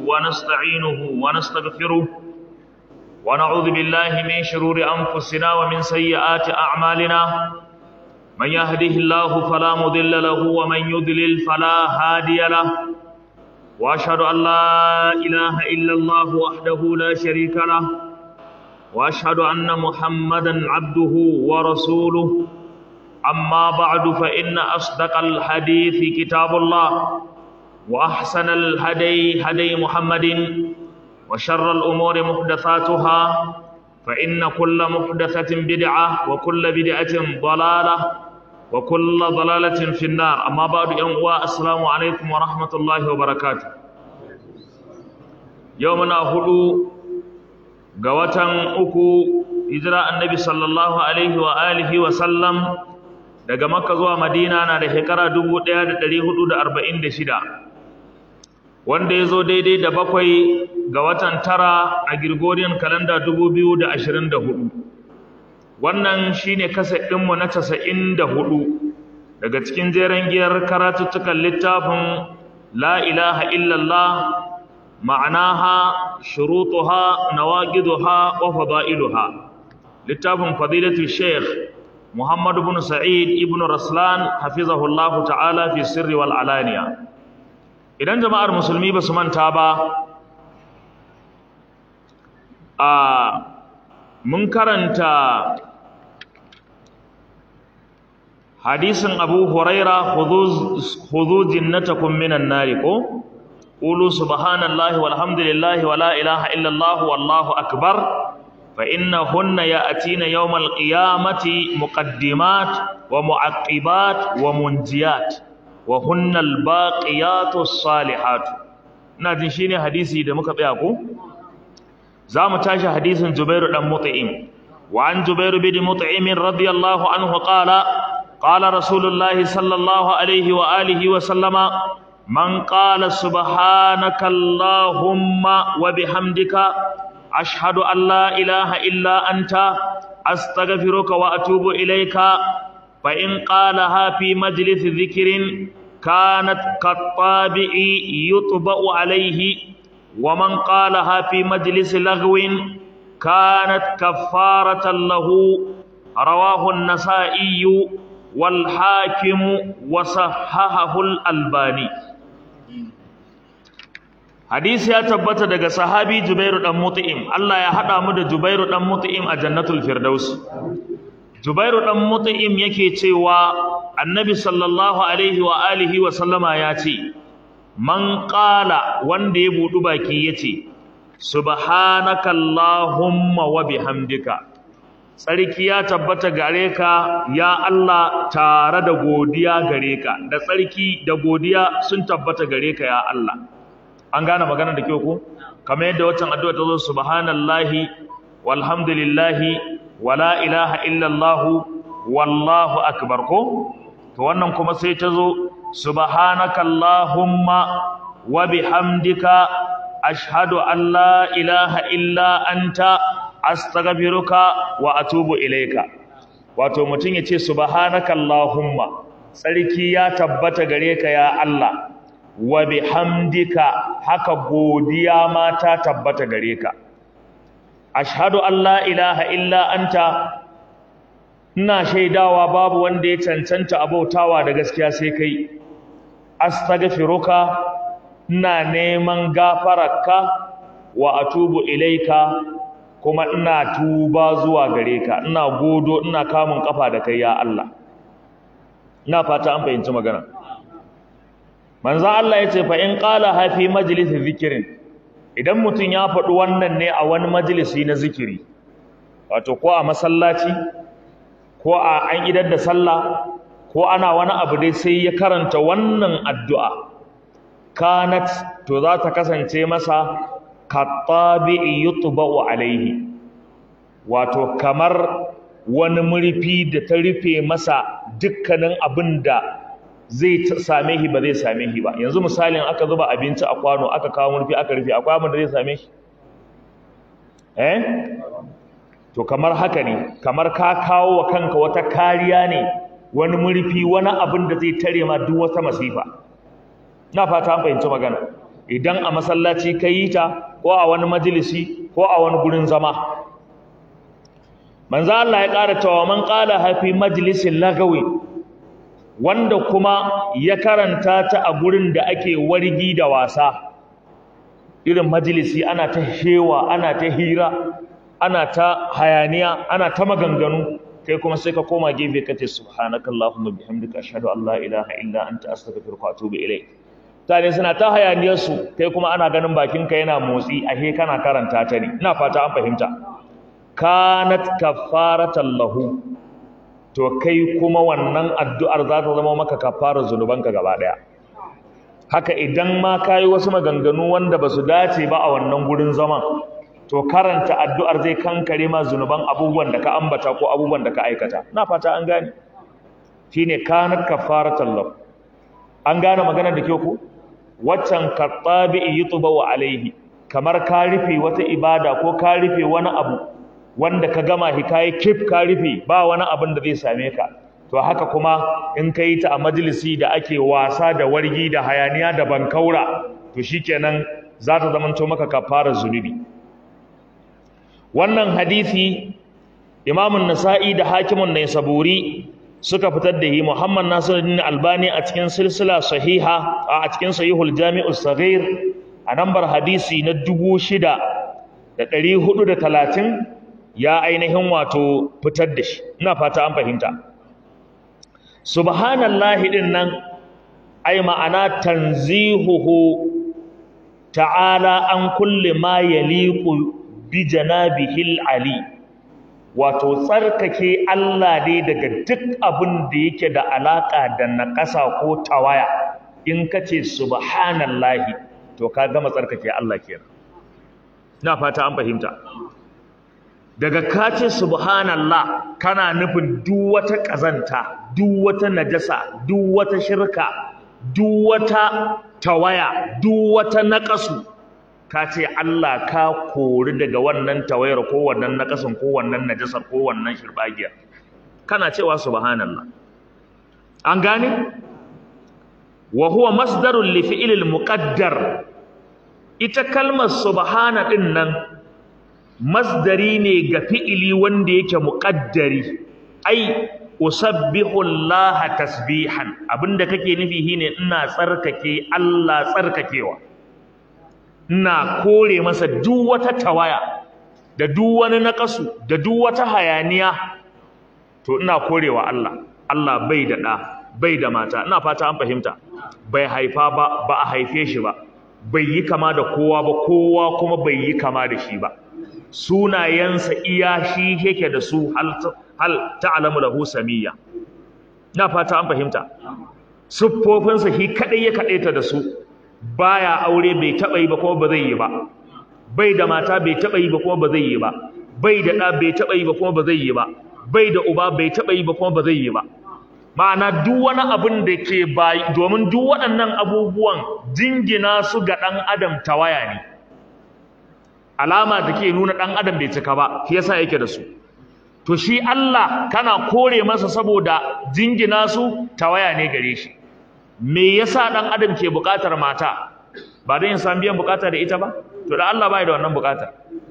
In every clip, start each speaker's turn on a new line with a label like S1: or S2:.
S1: ونستعينه ونستغفره ونعوذ بالله من شرور أنفسنا ومن سيئات أعمالنا من يهده الله فلا مضل له ومن يضلل فلا هادي له وأشهد أن لا إله إلا الله وحده لا شريك له وأشهد أن محمدا عبده ورسوله أما بعد فإن أصدق الحديث كتاب الله وأحسن الهدي هدي محمد وشر الأمور محدثاتها فإن كل محدثة بدعة وكل بدعة ضلالة وكل ضلالة في النار أما بعد يوم السلام عليكم ورحمة الله وبركاته يومنا هدو قوة أكو هجرة النبي صلى الله عليه وآله وسلم daga makka zuwa madina na da shekara 1446 wanda ya zo daidai da bakwai ga watan tara a Gregorian kalanda 2024 wannan shine kaset ɗinmu na 94 daga cikin jeren giyar karatuttukan littafin la ilaha illallah ma'anaha shurutuha nawaqiduha wa fadailuha littafin fadilatu sheikh Muhammad ibn Sa'id ibn Raslan hafizahullahu ta'ala fi sirri wal alaniya idan jama'ar musulmi ba su manta ba a mun karanta hadisin Abu Huraira khudhu jinnatakum minan nari ko qulu subhanallahi walhamdulillahi wala ilaha illallah wallahu akbar فإنهن يأتين يوم القيامة مقدمات ومعقبات ومنجيات وهن الباقيات الصالحات نادين شيني حديثي da muka tsaya ko zamu tashi hadisin Jubair dan Mut'im wa an Jubair bin Mut'im radiyallahu anhu qala qala Rasulullahi sallallahu alaihi wa alihi wa sallama man qala subhanaka allahumma wa bihamdika أشهد أن لا إله إلا أنت أستغفرك وأتوب إليك فإن قالها في مجلس ذكر كانت كالطابع يطبأ عليه ومن قالها في مجلس لغو كانت كفارة له رواه النسائي والحاكم وصححه الألباني hadisi ya tabbata daga sahabi Jubairu dan Mut'im Allah ya hada mu da Jubairu dan Mut'im a Jannatul Firdaus Jubairu dan Mut'im yake cewa Annabi sallallahu alaihi wa alihi wa sallama ya ce man qala wanda ya budu baki yace subhanaka allahumma wa bihamdika tsarki ya tabbata gare ka ya Allah tare da godiya gare ka da tsarki da godiya sun tabbata gare ka ya Allah an gane magana da kyau ko kamar yadda waccan addu'a ta zo subhanallahi walhamdulillahi wala ilaha illallah wallahu akbar ko to wannan kuma sai ta zo subhanaka allahumma wa bihamdika ashhadu an la ilaha illa anta astaghfiruka wa atubu ilayka wato mutum ya ce subhanaka allahumma tsarki ya tabbata gare ka ya Allah wa bihamdika haka godiya ma ta tabbata gare ka ashhadu an la ilaha illa anta ina shaidawa babu wanda ya cancanta abautawa da gaskiya sai kai astaghfiruka ina neman gafararka wa atubu ilaika kuma ina tuba zuwa gare ka ina godo ina kamun kafa da kai ya Allah ina fata an fahimci magana manzo Allah yace fa in qala ha fi majlisi zikrin idan mutun ya faɗi wannan ne a wani majalisi na zikiri wato ko a masallaci ko a an idar da sallah ko ana wani abu dai sai ya karanta wannan addu'a kanat to za ta kasance masa kattabi'i yutba'u alaihi wato kamar wani murfi da ta rufe masa dukkanin abin da zai same shi ba zai same shi ba yanzu misalin aka zuba abinci a kwano aka kawo murfi aka rufe akwai abin da zai same shi eh to kamar haka ne kamar ka kawo wa kanka wata kariya ne wani murfi wani abin da zai tare ma duk wata masifa na fata an fahimci magana idan a masallaci ka yi ta ko a wani majalisi ko a wani gurin zama manzo Allah ya ƙara cewa man qala hafi majlisin lagawi wanda kuma ya karanta ta a gurin da ake wargi da wasa irin majalisi ana ta shewa ana ta hira ana ta hayaniya ana ta maganganu kai kuma sai ka koma gefe ka ce subhanakallahumma bihamdika ashhadu an la ilaha illa anta astaghfiruka wa atubu ilayk tare suna ta hayaniyar su kai kuma ana ganin bakin ka yana motsi ahe kana karanta ta ne ina fata an fahimta kanat kafaratan lahu to kai kuma wannan addu'ar za ta zama maka kafarar zunubanka gaba daya haka idan ma kayi wasu maganganu wanda basu dace ba a wannan gurin zaman to karanta addu'ar zai kankare ma zunuban abubuwan da ka ambata ko abubuwan da ka aikata na fata an gane shine kanat kafaratan lahu an gane maganar da ke ku waccan kattabi yutba wa alaihi kamar ka rufe wata ibada ko ka rufe wani abu wanda ka gama hikaye kif ka rufe ba wani abin da zai same ka to haka kuma in ka yi ta a majalisi da ake wasa da wargi da hayaniya da bankaura to shikenan za ta zamanto maka kafarar zunubi wannan hadisi imamun nasa'i da hakimun ne saburi suka fitar da yi muhammad nasiruddin albani a cikin silsila sahiha a cikin sahihul jami'u saghir a nambar hadisi na dubu shida da ɗari hudu da talatin ya ainihin wato fitar da shi ina fata an fahimta subhanallahi din nan ai ma'ana tanzihuhu ta'ala an kulli ma yaliqu bi janabihil ali wato tsarkake Allah ne daga duk abin da yake da alaka da naƙasa ko tawaya in kace subhanallahi to ka gama tsarkake Allah kenan ina fata an fahimta daga kace subhanallah kana nufin duk wata kazanta duk wata najasa duk wata shirka duk wata tawaya duk wata naqasu kace Allah ka kori daga wannan tawayar ko wannan naqasin ko wannan najasar ko wannan shirbagiya kana cewa subhanallah an gane wa huwa masdarun li fi'lil muqaddar ita kalmar subhana din nan masdari ne ga fi'ili wanda yake muqaddari ai usabbihu Allah tasbihan abinda kake nufi shine ina tsarkake Allah tsarkakewa ina kore masa duk wata tawaya da duk wani naqasu da duk wata hayaniya to ina korewa Allah Allah bai da da bai da mata ina fata an fahimta bai haifa ba ba a haife shi ba bai yi kama da kowa ba kowa kuma bai yi kama da shi ba sunayensa iya shi yake da su hal ta'lamu lahu samiyya na fata an fahimta siffofinsa shi kadai ya kadaita da su baya aure bai taba yi ba kuma ba zai yi ba bai da mata bai taba yi ba kuma ba zai yi ba bai da da bai taba yi ba kuma ba zai yi ba bai da uba bai taba yi ba kuma ba zai yi ba ma'ana duk wani abin da ke bayi domin duk waɗannan abubuwan jingina su ga ɗan adam tawaya ne alama da ke nuna ɗan adam bai cika ba shi yasa yake da su to shi Allah kana kore masa saboda jingina su tawaya ne gare shi me yasa ɗan adam ke buƙatar mata ba don yin san biyan buƙata da ita ba to da Allah bai da wannan buƙata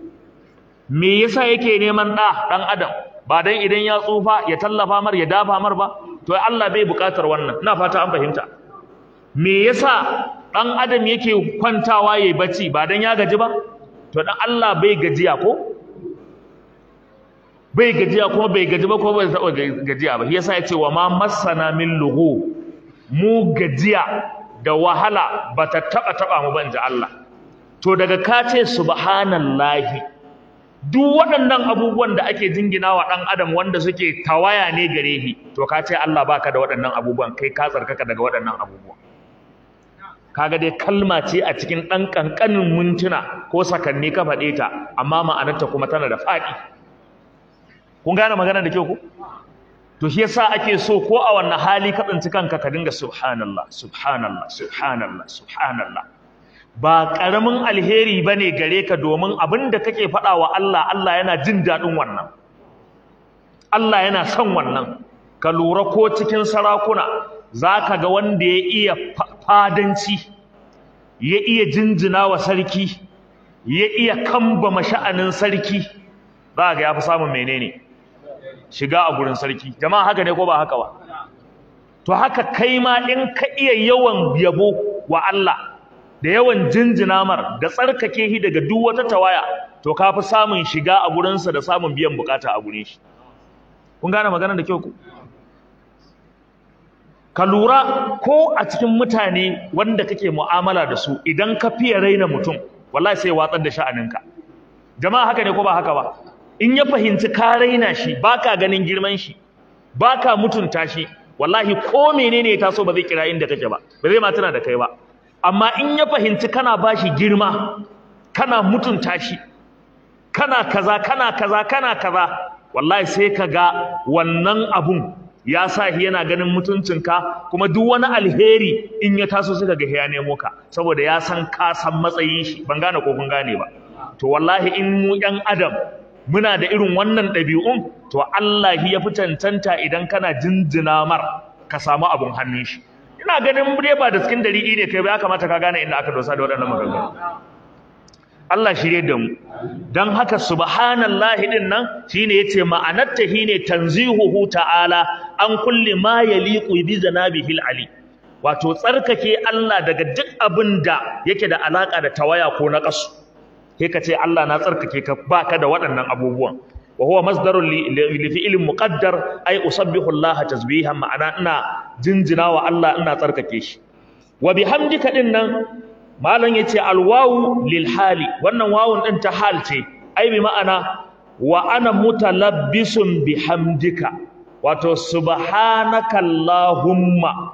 S1: me yasa yake neman ɗa ɗan adam ba don idan ya tsufa ya tallafa mar ya dafa mar ba to Allah bai buƙatar wannan ina fata an fahimta me yasa ɗan adam yake kwantawa yayi bacci ba don ya gaji ba to dan Allah bai gajiya ko bai gajiya kuma bai gaji ba ko bai taɓa gajiya ba yasa ya ce wa ma masana min lugu mu gajiya da wahala ba ta taɓa taɓa mu ban ji Allah to daga ka ce subhanallahi duk waɗannan abubuwan da ake jingina wa ɗan adam wanda suke tawaya ne gare shi to ka ce Allah baka da waɗannan abubuwan kai ka tsarkaka daga waɗannan abubuwan kaga dai kalma ce a cikin ɗan ƙanƙanin mintuna ko sakanni ka faɗe ta amma ma'anarta kuma tana da faɗi kun gane magana da kyau ko to shi yasa ake so ko a wannan hali ka tsinci kanka ka dinga subhanallah subhanallah subhanallah subhanallah ba ƙaramin alheri bane gare ka domin abin da kake faɗa wa Allah Allah yana jin daɗin wannan Allah yana son wannan ka lura ko cikin sarakuna za ka ga wanda ya iya fadanci ya iya jinjina wa sarki ya iya kambama sha'anin sarki za ga ya fi samun menene shiga a gurin sarki jama'a haka ne ko ba haka ba to haka kai ma in ka iya yawan yabo wa Allah da yawan jinjina mar da tsarkake shi daga duk wata tawaya to ka fi samun shiga a gurinsa da samun biyan bukata a gurin shi kun gane magana da kyau ku ka lura ko a cikin mutane wanda kake mu'amala da su idan ka fiye raina mutum wallahi sai watsar da sha'aninka jama'a haka ne ko ba haka ba in ya fahimci ka raina shi baka ganin girman shi baka mutunta shi wallahi ko menene ya taso ba zai kira inda kake ba ba zai ma tana da kai ba amma in ya fahimci kana bashi girma kana mutunta shi kana kaza kana kaza kana kaza wallahi sai ka ga wannan abun ya sa shi yana ganin mutuncinka kuma duk wani alheri in ya taso suka ga ya nemo ka saboda ya san ka san matsayin shi ban gane ko kun gane ba to wallahi in mu yan adam muna da irin wannan ɗabi'un to Allah ya fi cancanta idan kana jinjina mar ka samu abun hannun shi ina ganin dai ba da cikin dalili ne kai ba ya kamata ka gane inda aka dosa da waɗannan maganganu Allah shirye da mu dan haka subhanallahi din nan shine yace ma'anarta shine tanzihuhu ta'ala an kulli ma yaliqu bi zanabihi ali wato tsarkake Allah daga duk abin da yake da alaka da tawaya ko na kasu sai ka ce Allah na tsarkake ka baka da waɗannan abubuwan wa huwa masdarun li fi'lin muqaddar ay usabbihu Allah tasbihan ma'ana ina jinjina wa Allah ina tsarkake shi wa bihamdika din nan malam yace alwawu lil hali wannan wawun din ta hal ce ai bi ma'ana wa ana mutalabbisun bihamdika wato subhanaka allahumma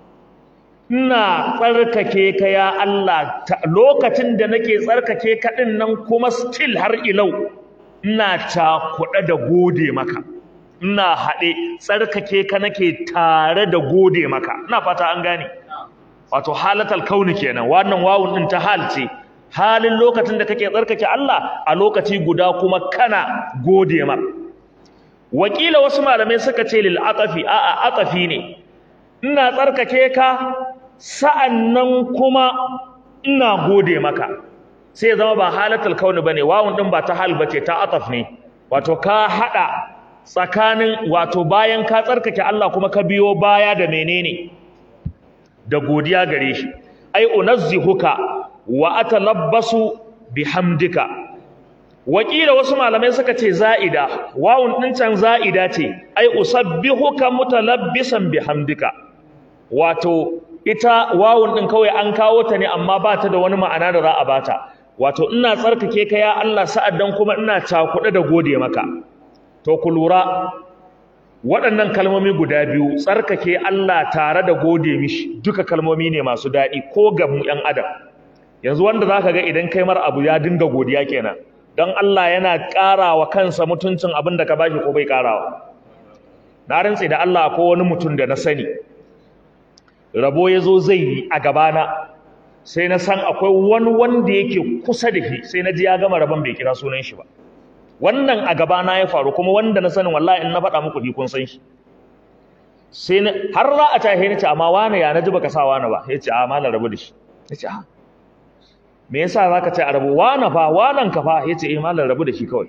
S1: ina tsarkake ka ya Allah lokacin da nake tsarkake ka din nan kuma still har ilau ina cakuɗa da gode maka ina haɗe tsarkake ka nake tare da gode maka ina fata an gane wato halatal kauni kenan wannan wawun din ta hal ce halin lokacin da kake tsarkake Allah a lokaci guda kuma kana gode mar wakila wasu malamai suka ce lil aqafi a a aqafi ne ina tsarkake ka sa'annan kuma ina gode maka sai zama ba halatul kauni bane wawun din ba ta hal bace ta ataf ne wato ka hada tsakanin wato bayan ka tsarkake Allah kuma ka biyo baya da menene da godiya gare shi ai unazzihuka wa atalabbasu bihamdika wakila wasu malamai suka ce za'ida wawun din can za'ida ce ai usabbihuka mutalabbisan bihamdika wato ita wawun din kawai an kawo ta ne amma ba ta da wani ma'ana da za a bata wato ina tsarkake ka ya Allah sa'addan kuma ina cakuɗe da gode maka to ku lura waɗannan kalmomi guda biyu tsarkake Allah tare da gode mishi duka kalmomi ne masu daɗi ko ga mu ƴan adam yanzu wanda zaka ga idan kai mar abu ya dinga godiya kenan don Allah yana ƙarawa kansa mutuncin abin da ka bashi ko bai ƙarawa na rantse da Allah ko wani mutum da na sani rabo ya zo zai yi a gabana sai na san akwai wani wanda yake kusa da shi sai na ji ya gama rabon bai kira sunan shi ba wannan a gabana ya faru kuma wanda na sanin wallahi in na faɗa muku ni kun san shi sai na har za a tahe ni ce amma wani ya naji baka sa wani ba ya ce a malam rabu da shi ya ce a me yasa zaka ce a rabu wani fa wanan ka fa ya ce eh malam rabu da shi kawai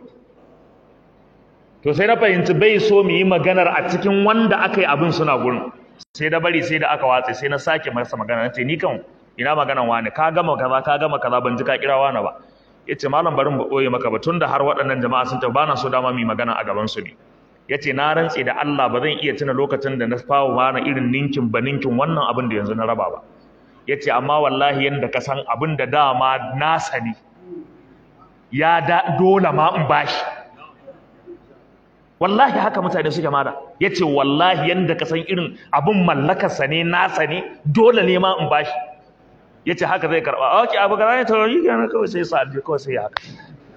S1: to sai na fahimci bai so mu yi maganar a cikin wanda aka yi abin suna gurin sai da bari sai da aka watse sai na sake masa magana na ce ni kan ina maganan wani ka gama kaza ka gama kaza ban ji ka kira wani ba yace malam barin ba boye maka ba tunda har waɗannan jama'a sun ta bana so dama mu magana a gaban su ne yace na rantse da Allah ba zan iya tuna lokacin da na fawo mana irin ninkin ba ninkin wannan abin da yanzu na raba ba yace amma wallahi yanda ka san abin da dama na sani ya da dole ma in bashi wallahi haka mutane suke mada yace wallahi yanda ka san irin abin mallakarsa ne nasa ne dole ne ma in bashi yace haka zai karba okay abu gara ne to yi kana kawai sai sa alje kawai sai ya haka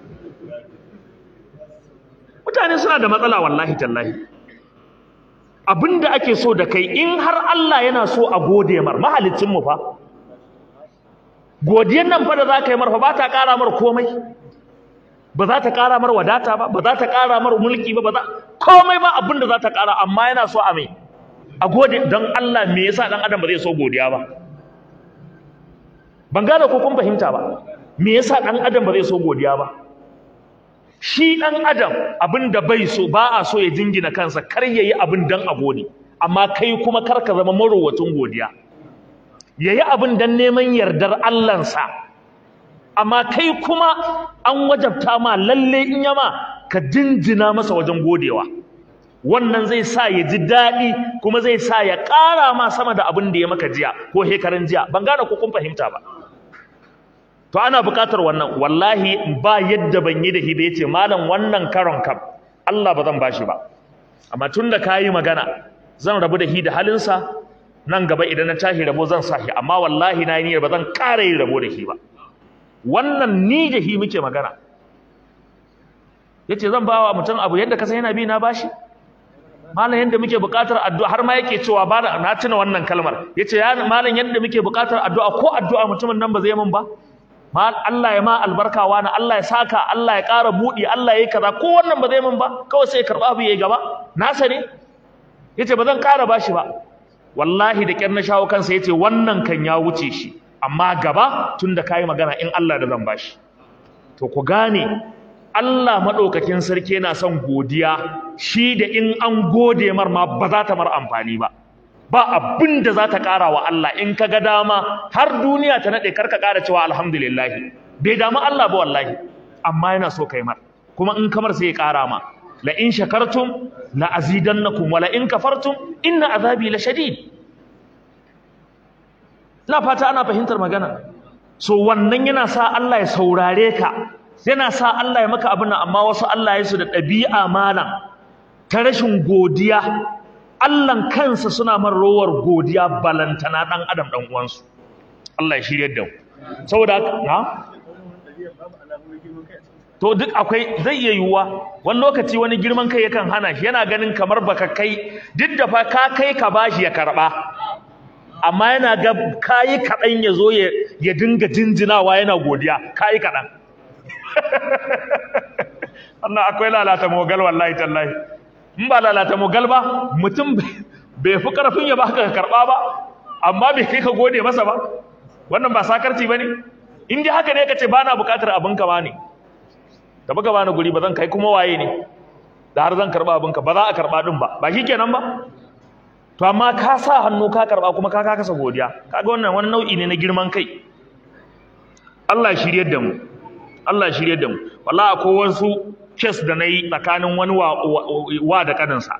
S1: mutane suna da matsala wallahi tallahi abinda ake so da kai in har Allah yana so a gode mar mahalicin mu fa godiyan nan fa da za ka yi mar fa ba ta ƙara mar komai ba za ta ƙara mar wadata ba ba za ta ƙara mar mulki ba ba za komai ba abinda za ta ƙara amma yana so a mai a gode don Allah me yasa dan adam ba zai so godiya ba ban gane ko kun fahimta ba me yasa dan adam ba zai so godiya ba shi dan adam abin da bai so ba a so ya jingina kansa kar yayi abin dan a gode amma kai kuma kar ka zama marowacin godiya yayi abin dan neman yardar Allahnsa amma kai kuma an wajabta ma lalle in yama ka jinjina masa wajen godewa wannan zai sa ya ji daɗi kuma zai sa ya ƙara ma sama da abin da ya maka jiya ko hekaran jiya ban gane ko kun fahimta ba to ana buƙatar wannan wallahi ba yadda ban yi da hibe yace malam wannan karon kam Allah ba zan bashi ba amma tunda kayi magana zan rabu da hi da halinsa nan gaba idan na tashi rabo zan sa shi amma wallahi na yi niyyar ba zan ƙara yin rabo da shi ba wannan ni da hi muke magana yace zan bawa mutum abu yadda ka san yana bi na bashi malam yadda muke buƙatar addu'a har ma yake cewa ba na tuna wannan kalmar yace ya malam yadda muke buƙatar addu'a ko addu'a mutumin nan ba zai min ba mal Allah ya ma albarka wani Allah ya saka Allah ya ƙara buɗi Allah ya yi kaza ko wannan ba zai min ba kawai sai ya karɓa abu ya gaba nasa ne yace ba zan ƙara bashi ba wallahi da ƙyar na shawo kansa yace wannan kan ya wuce shi amma gaba tunda kayi magana in Allah da zan bashi to ku gane Allah maɗaukakin sarki yana son godiya shi da in an gode mar ma ba za ta mar amfani ba ba abin da za ta ƙara wa Allah in ka ga dama har duniya ta naɗe karka ƙara cewa alhamdulillahi bai damu Allah ba wallahi amma yana so kai mar kuma in kamar sai ya ƙara ma la in shakartum la azidannakum wa la in kafartum inna azabi la shadid ina fata ana fahimtar magana so wannan yana sa Allah ya saurare ka yana sa Allah ya maka abin amma wasu Allah ya su da ɗabi'a malam ta rashin godiya Allahn kansa suna man rowar godiya balantana ɗan adam ɗan uwansu Allah ya shirya da mu saboda na to duk akwai zai iya yiwuwa wani lokaci wani girman kai yakan hana shi yana ganin kamar baka kai duk da fa ka kai ka bashi ya karɓa amma yana ga kayi kaɗan ya zo ya dinga jinjinawa yana godiya kayi kaɗan wannan akwai lalata mogal wallahi tallahi in ba lalata mogal ba mutum bai fi karfin ya baka ka karba ba amma bai kai ka gode masa ba wannan ba sakarci bane in dai haka ne kace ba na bukatar abin ka bane da baka bani guri ba zan kai kuma waye ne da har zan karba abin ka ba za a karba din ba ba shikenan ba to amma ka sa hannu ka karba kuma ka kasa godiya kaga wannan wani nau'i ne na girman kai Allah shiryar da mu Allah shirye da mu wallahi akwai wasu kes da nayi tsakanin wani wa, wa, da kaninsa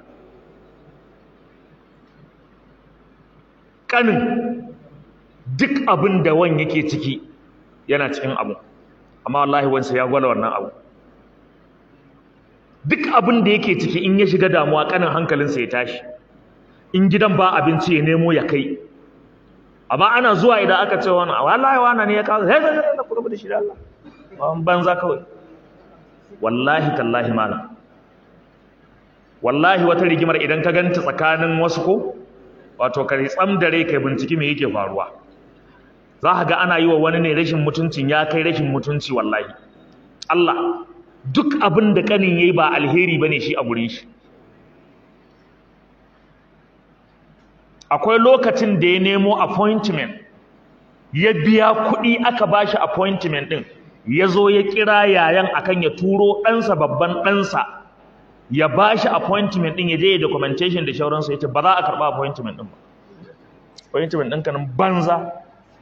S1: kanin duk abin da wan yake ciki yana cikin abu amma wallahi wansa ya gwala wannan abu duk abin da yake ciki in ya shiga damuwa kanin hankalinsa ya tashi in gidan ba abinci ya nemo ya kai amma ana zuwa idan aka ce wani wallahi wani ne ya kawo sai sai sai ku rubuta shi da Allah an banza kawai wallahi tallahi malam wallahi wata rigimar idan ka ganta tsakanin wasu ko wato kai tsam da rai kai binciki me yake faruwa za ka ga ana yi wa wani ne rashin mutuncin ya kai rashin mutunci wallahi Allah duk abin da kanin yayi ba alheri bane shi a gurin shi akwai lokacin da ya nemo appointment ya biya kuɗi aka bashi appointment din ya zo ya kira yayan akan ya turo ɗansa babban ɗansa ya ba shi appointment ɗin ya je ya documentation da shauransa ya ce ba za a karɓa appointment ɗin ba appointment ɗin kanin banza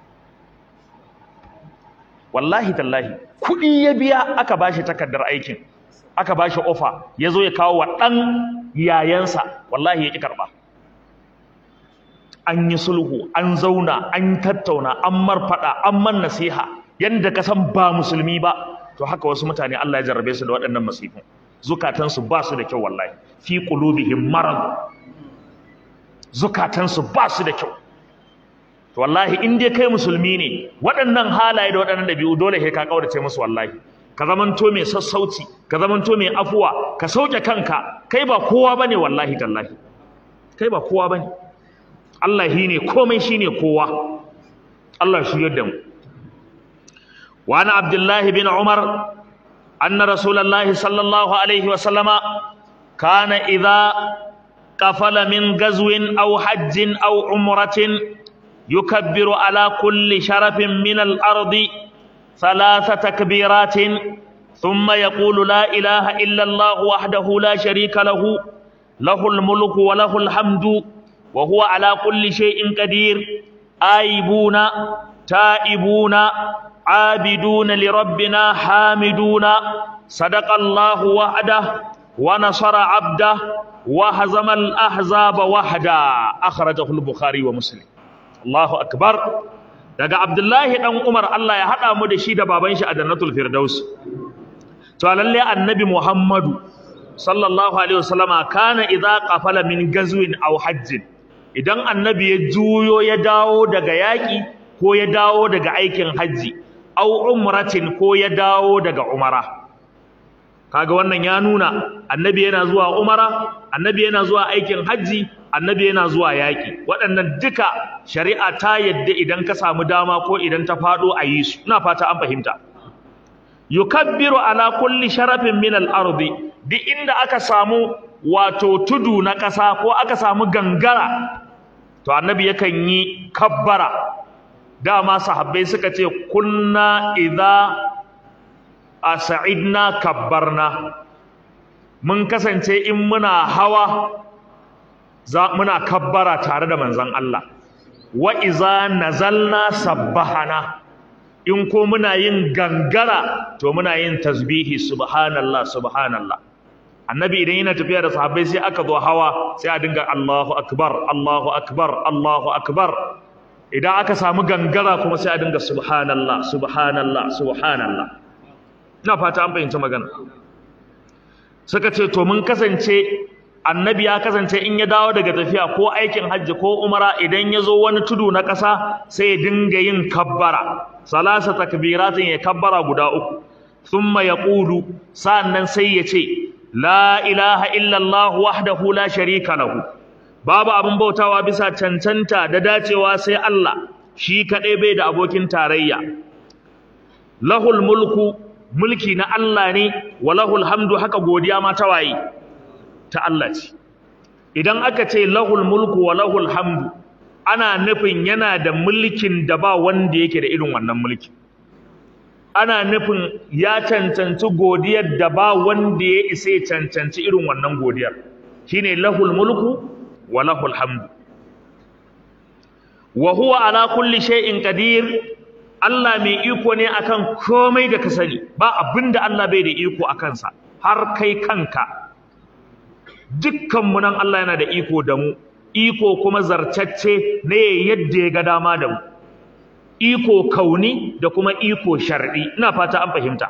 S1: wallahi tallahi kuɗi ya biya aka ba shi takardar aikin aka ba shi offer ya zo ya kawo wa ɗan yayansa wallahi ya ƙi karɓa an yi sulhu an zauna an tattauna an marfaɗa an man nasiha yanda ka san ba musulmi ba to haka wasu mutane Allah ya jarrabe su da waɗannan masifin zukatansu ba su da kyau wallahi fi qulubihim marad zukatansu ba su da kyau to wallahi in dai kai musulmi ne waɗannan halaye da waɗannan dabi'u dole sai ka kaurace musu wallahi ka zamanto mai sassauci ka zamanto mai afuwa ka sauke kanka kai ba kowa bane wallahi tallahi kai ba kowa bane Allah shine komai shine kowa Allah shi yadda mu وعن عبد الله بن عمر أن رسول الله صلى الله عليه وسلم كان إذا قفل من غزو أو حج أو عمرة يكبر على كل شرف من الأرض ثلاث تكبيرات ثم يقول لا إله إلا الله وحده لا شريك له له الملك وله الحمد وهو على كل شيء قدير آيبون تائبون عابدون لربنا حامدون صدق الله وعده ونصر عبده وهزم الأحزاب وحده أخرجه البخاري ومسلم الله أكبر daga Abdullahi dan Umar Allah ya hada mu da shi da baban shi a Jannatul Firdaus to lalle annabi Muhammadu sallallahu alaihi wasallama kana idza qafala min gazwin aw hajjin idan annabi ya juyo ya dawo daga yaki ko ya dawo daga aikin haji aw umratin ko ya dawo daga umara kaga wannan ya nuna annabi yana zuwa umara annabi yana zuwa aikin haji annabi yana zuwa yaƙi waɗannan duka shari'a ta yadda idan ka samu dama ko idan ta faɗo a yi su ina fata an fahimta yukabbiru ala kulli sharafin min al-ardi duk inda aka samu wato tudu na ƙasa ko aka samu gangara to annabi yakan yi kabbara dama sahabbai suka ce kunna idza as'idna kabbarna mun kasance in muna hawa za muna kabbara tare da manzon Allah wa iza nazalna sabbahana in ko muna yin gangara to muna yin tasbihi subhanallah subhanallah annabi idan yana tafiya da sahabbai sai aka zo hawa sai a dinga Allahu akbar Allahu akbar Allahu akbar idan aka samu gangara kuma sai a dinga subhanallah subhanallah subhanallah ina fata an fahimci magana suka ce to mun kasance annabi ya kasance in ya dawo daga tafiya ko aikin hajji ko umara idan ya zo wani tudu na ƙasa sai ya dinga yin kabbara salasa takbiratin ya kabbara guda uku thumma yaqulu sannan sai ya ce la ilaha illallah wahdahu la sharika lahu babu abin bautawa bisa cancanta da dacewa sai Allah shi kadai bai da abokin tarayya lahul mulku mulki na Allah ne wa lahul hamdu haka godiya ma ta waye ta Allah ce idan aka ce lahul mulku wa lahul hamdu ana nufin yana da mulkin da ba wanda yake da irin wannan mulki ana nufin ya cancanci godiyar da ba wanda ya isa ya cancanci irin wannan godiyar shine lahul mulku wa lahul hamdu wa huwa ala kulli shay'in qadir Allah mai iko ne akan komai da ka sani ba abinda Allah bai da iko akan sa har kai kanka dukkanmu nan Allah yana da iko da mu iko kuma zartacce ne yadda ya ga dama da mu iko kauni da kuma iko shar'i ina fata an fahimta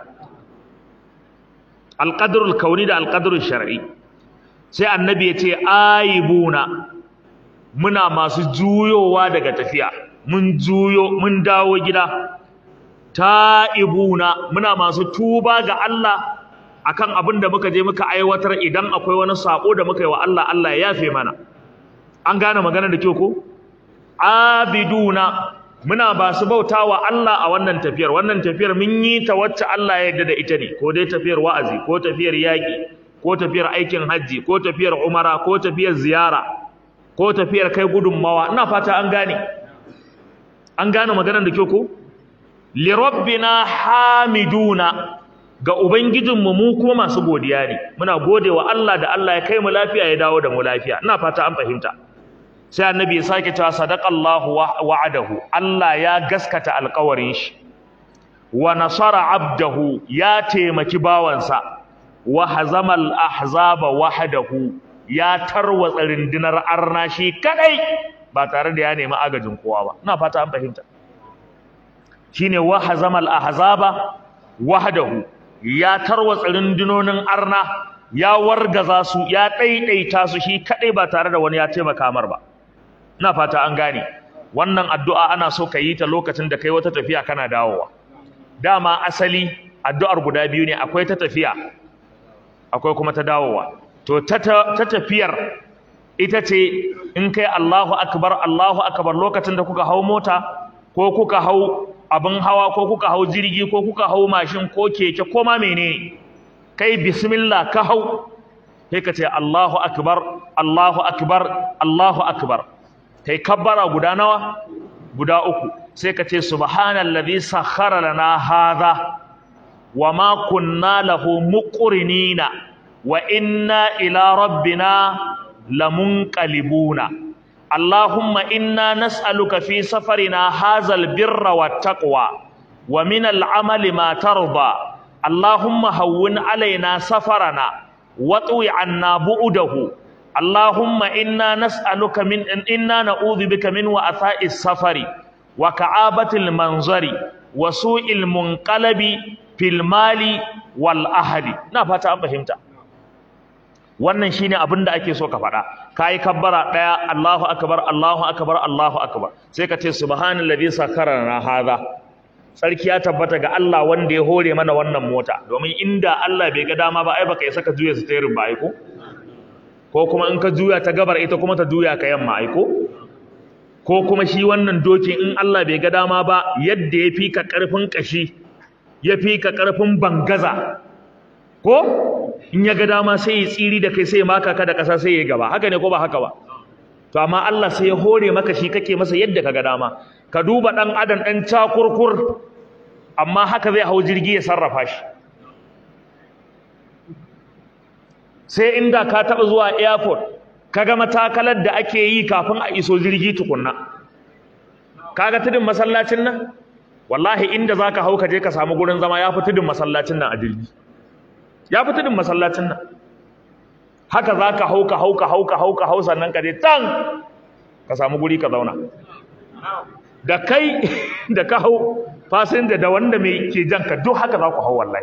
S1: alqadrul kauni da alqadrul shar'i sai annabi ya ce aibuna muna masu juyowa daga tafiya mun juyo mun dawo gida ta'ibuna muna masu tuba ga Allah akan abin da muka je muka aiwatar idan akwai wani sako da muka yi wa Allah Allah ya yafe mana an gane magana da kyau ko abiduna muna ba su bautawa Allah a wannan tafiyar wannan tafiyar mun yi ta wacce Allah ya yarda da ita ne ko dai tafiyar wa'azi ko tafiyar yaƙi ko tafiyar aikin hajji ko tafiyar umara ko tafiyar ziyara ko tafiyar kai gudunmawa ina fata an gane an gane maganar da kyau ko li rabbina hamiduna ga Ubangijinmu mu kuma masu godiya ne, muna gode wa Allah da Allah ya kai mu lafiya ya dawo da mu lafiya, ina fata an fahimta. Sai annabi ya sake cewa sadaqallahu wa'adahu, Allah ya gaskata alƙawarin shi, wa nasara abdahu ya taimaki bawansa, wa hazamal ahzaba wahdahu ya tarwatsa rundunar arna shi kadai ba tare da ya nemi agajin kowa ba, ina fata an fahimta. Shine wa hazamal ahzaba wahdahu ya tarwatsa rundunonin arna ya wargaza su ya ɗaiɗaita su shi kaɗai ba tare da wani ya taimaka mar ba ina fata an gane wannan addu'a ana so ka yi ta lokacin da kai wata tafiya kana dawowa dama asali addu'ar guda biyu ne akwai ta tafiya akwai kuma ta dawowa to ta tafiyar ita ce in kai Allahu akbar Allahu akbar lokacin da kuka hau mota ko kuka hau abin hawa ko kuka hau jirgi ko kuka hau mashin ko keke ko ma menene kai bismillah ka hau sai ka ce Allahu akbar Allahu akbar Allahu akbar kai kabbara guda nawa guda uku sai ka ce subhanallazi sakhkhara lana hadha wama kunna lahu muqrinina wa inna ila rabbina lamunqalibuna اللهم إنا نسألك في سفرنا هذا البر والتقوى ومن العمل ما ترضى اللهم هون علينا سفرنا واطوي عنا بعده اللهم إنا نسألك من إنا نعوذ بك من وأثاء السفر وكعابة المنظر وسوء المنقلب في المال والأهل نفتا أم فهمت wannan shine abin da ake so ka faɗa kai kabbara daya Allahu akbar Allahu akbar Allahu akbar sai ka ce subhanallazi sakarana hadha sarki ya tabbata ga Allah wanda ya hore mana wannan mota domin inda Allah bai ga dama ba ai baka isa ka juya steering ba ai ko ko kuma in ka juya ta gabar ita kuma ta juya ka yamma ai ko ko kuma shi wannan dokin in Allah bai ga dama ba yadda ya fi ka karfin kashi ya fi ka karfin bangaza ko in ya ga dama sai ya tsiri da kai sai ya maka ka da ƙasa sai ya gaba haka ne ko ba haka ba to amma Allah sai ya hore maka shi kake masa yadda ka ga dama ka duba dan adam dan cakurkur amma haka zai hau jirgi ya sarrafa shi sai inda ka taɓa zuwa airport ka ga matakalar da ake yi kafin a iso jirgi tukunna kaga tudun masallacin nan wallahi inda zaka hau ka je ka samu gurin zama ya fi tudun masallacin nan a jirgi ya fi tudun masallacin nan haka za ka hauka hauka hauka hauka hau sannan ka je tan ka samu guri ka zauna da kai da ka hau fasinja da wanda mai ke jan ka duk haka za ku hau wallahi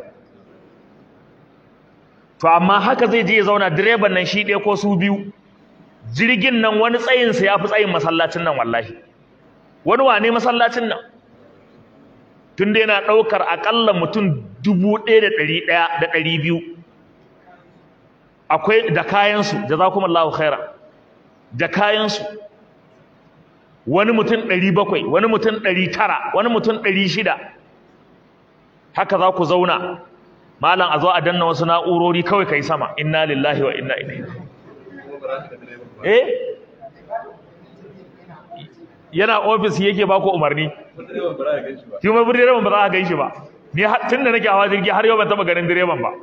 S1: to amma haka zai je ya zauna direban nan shi ɗaya ko su biyu jirgin nan wani tsayinsa ya fi tsayin masallacin nan wallahi wani wane masallacin nan tun da yana ɗaukar aƙalla mutum dubu ɗaya da ɗari ɗaya da ɗari biyu akwai da kayansu jazakumallahu khaira da kayansu wani mutum ɗari bakwai wani mutum ɗari tara wani mutum ɗari shida haka za ku zauna malam a zo a danna wasu na'urori kawai kai sama inna lillahi wa inna ilaihi eh yana ofis yake ba ku umarni shi ma direban ba za a gan shi ba ni tun da nake hawa jirgi har yau ban taɓa ganin direban ba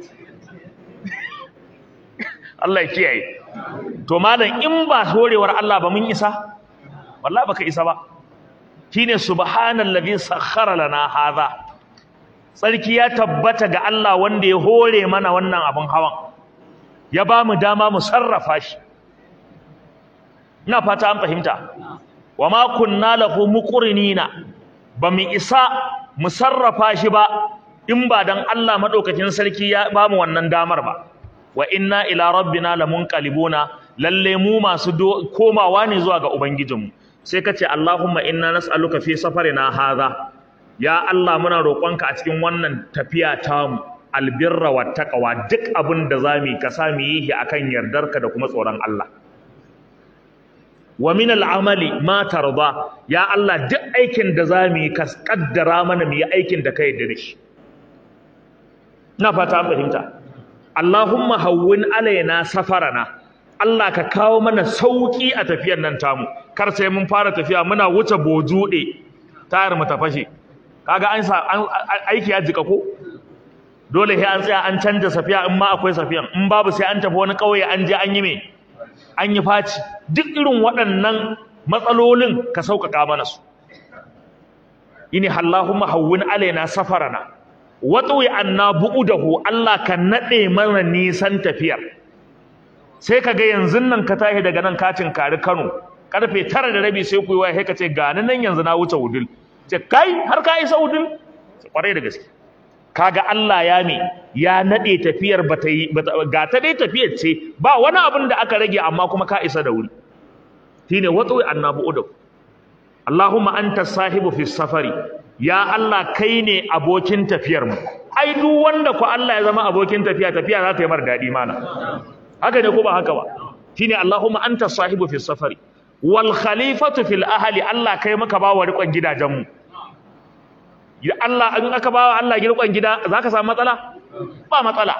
S1: Allah ya kiyaye to malam in ba horewar Allah ba mun isa wallahi baka isa ba shine subhanallazi sakhkhara lana hadha sarki ya tabbata ga Allah wanda ya hore mana wannan abin hawan ya ba mu dama mu sarrafa shi ina fata an fahimta wa ma kunna lahu muqrinina ba mu isa mu sarrafa shi ba in ba dan Allah madaukakin sarki ya ba mu wannan damar ba wa inna ila rabbina lamunqalibuna lalle mu masu komawa ne zuwa ga ubangijinmu sai ka ce Allahumma inna nas'aluka fi safarina hadha ya Allah muna roƙonka a cikin wannan tafiya tamu albirra wat taqwa duk abin da zamu ka sa mu yi shi akan yardarka da kuma tsoron Allah wa min al'amali ma tarda ya Allah duk aikin da zamu yi ka kaddara mana mu yi aikin da ka yarda da shi ina fata an fahimta Allahumma hawwin alaina safarana Allah ka kawo mana sauki a tafiyar nan tamu kar sai mun fara tafiya muna wuce bojude tayar mu ta fashe kaga an sa aiki ya jika ko dole sai an tsaya an canja safiya in ma akwai safiyan in babu sai an tafi wani kauye an je an yi me an yi faci duk irin waɗannan matsalolin ka sauƙaƙa mana su ini Allahumma hawwin alaina safarana watwi anna bu'udahu Allah ka nade mana nisan tafiyar sai kaga yanzu nan ka tashi daga nan katin kari Kano karfe 9 da rabi sai ku yi waya sai ka ce ga nan yanzu na wuce wudil ce kai har ka isa wudil kwarai da gaske kaga Allah ya me ya nade tafiyar bata yi ga ta dai tafiyar ce ba wani abin da aka rage amma kuma ka isa da wuri shine watwi anna bu'udahu Allahumma anta sahibu fi safari ya Allah kai ne abokin tafiyar mu ai duk wanda ku Allah ya zama abokin tafiya tafiya za ta yi mar dadi mana haka ne ko ba haka ba shine Allahumma anta sahibu fi safari wal khalifatu fil ahli Allah kai maka ba wa rikon gidajen mu ya Allah in aka ba wa Allah rikon gida zaka samu matsala ba matsala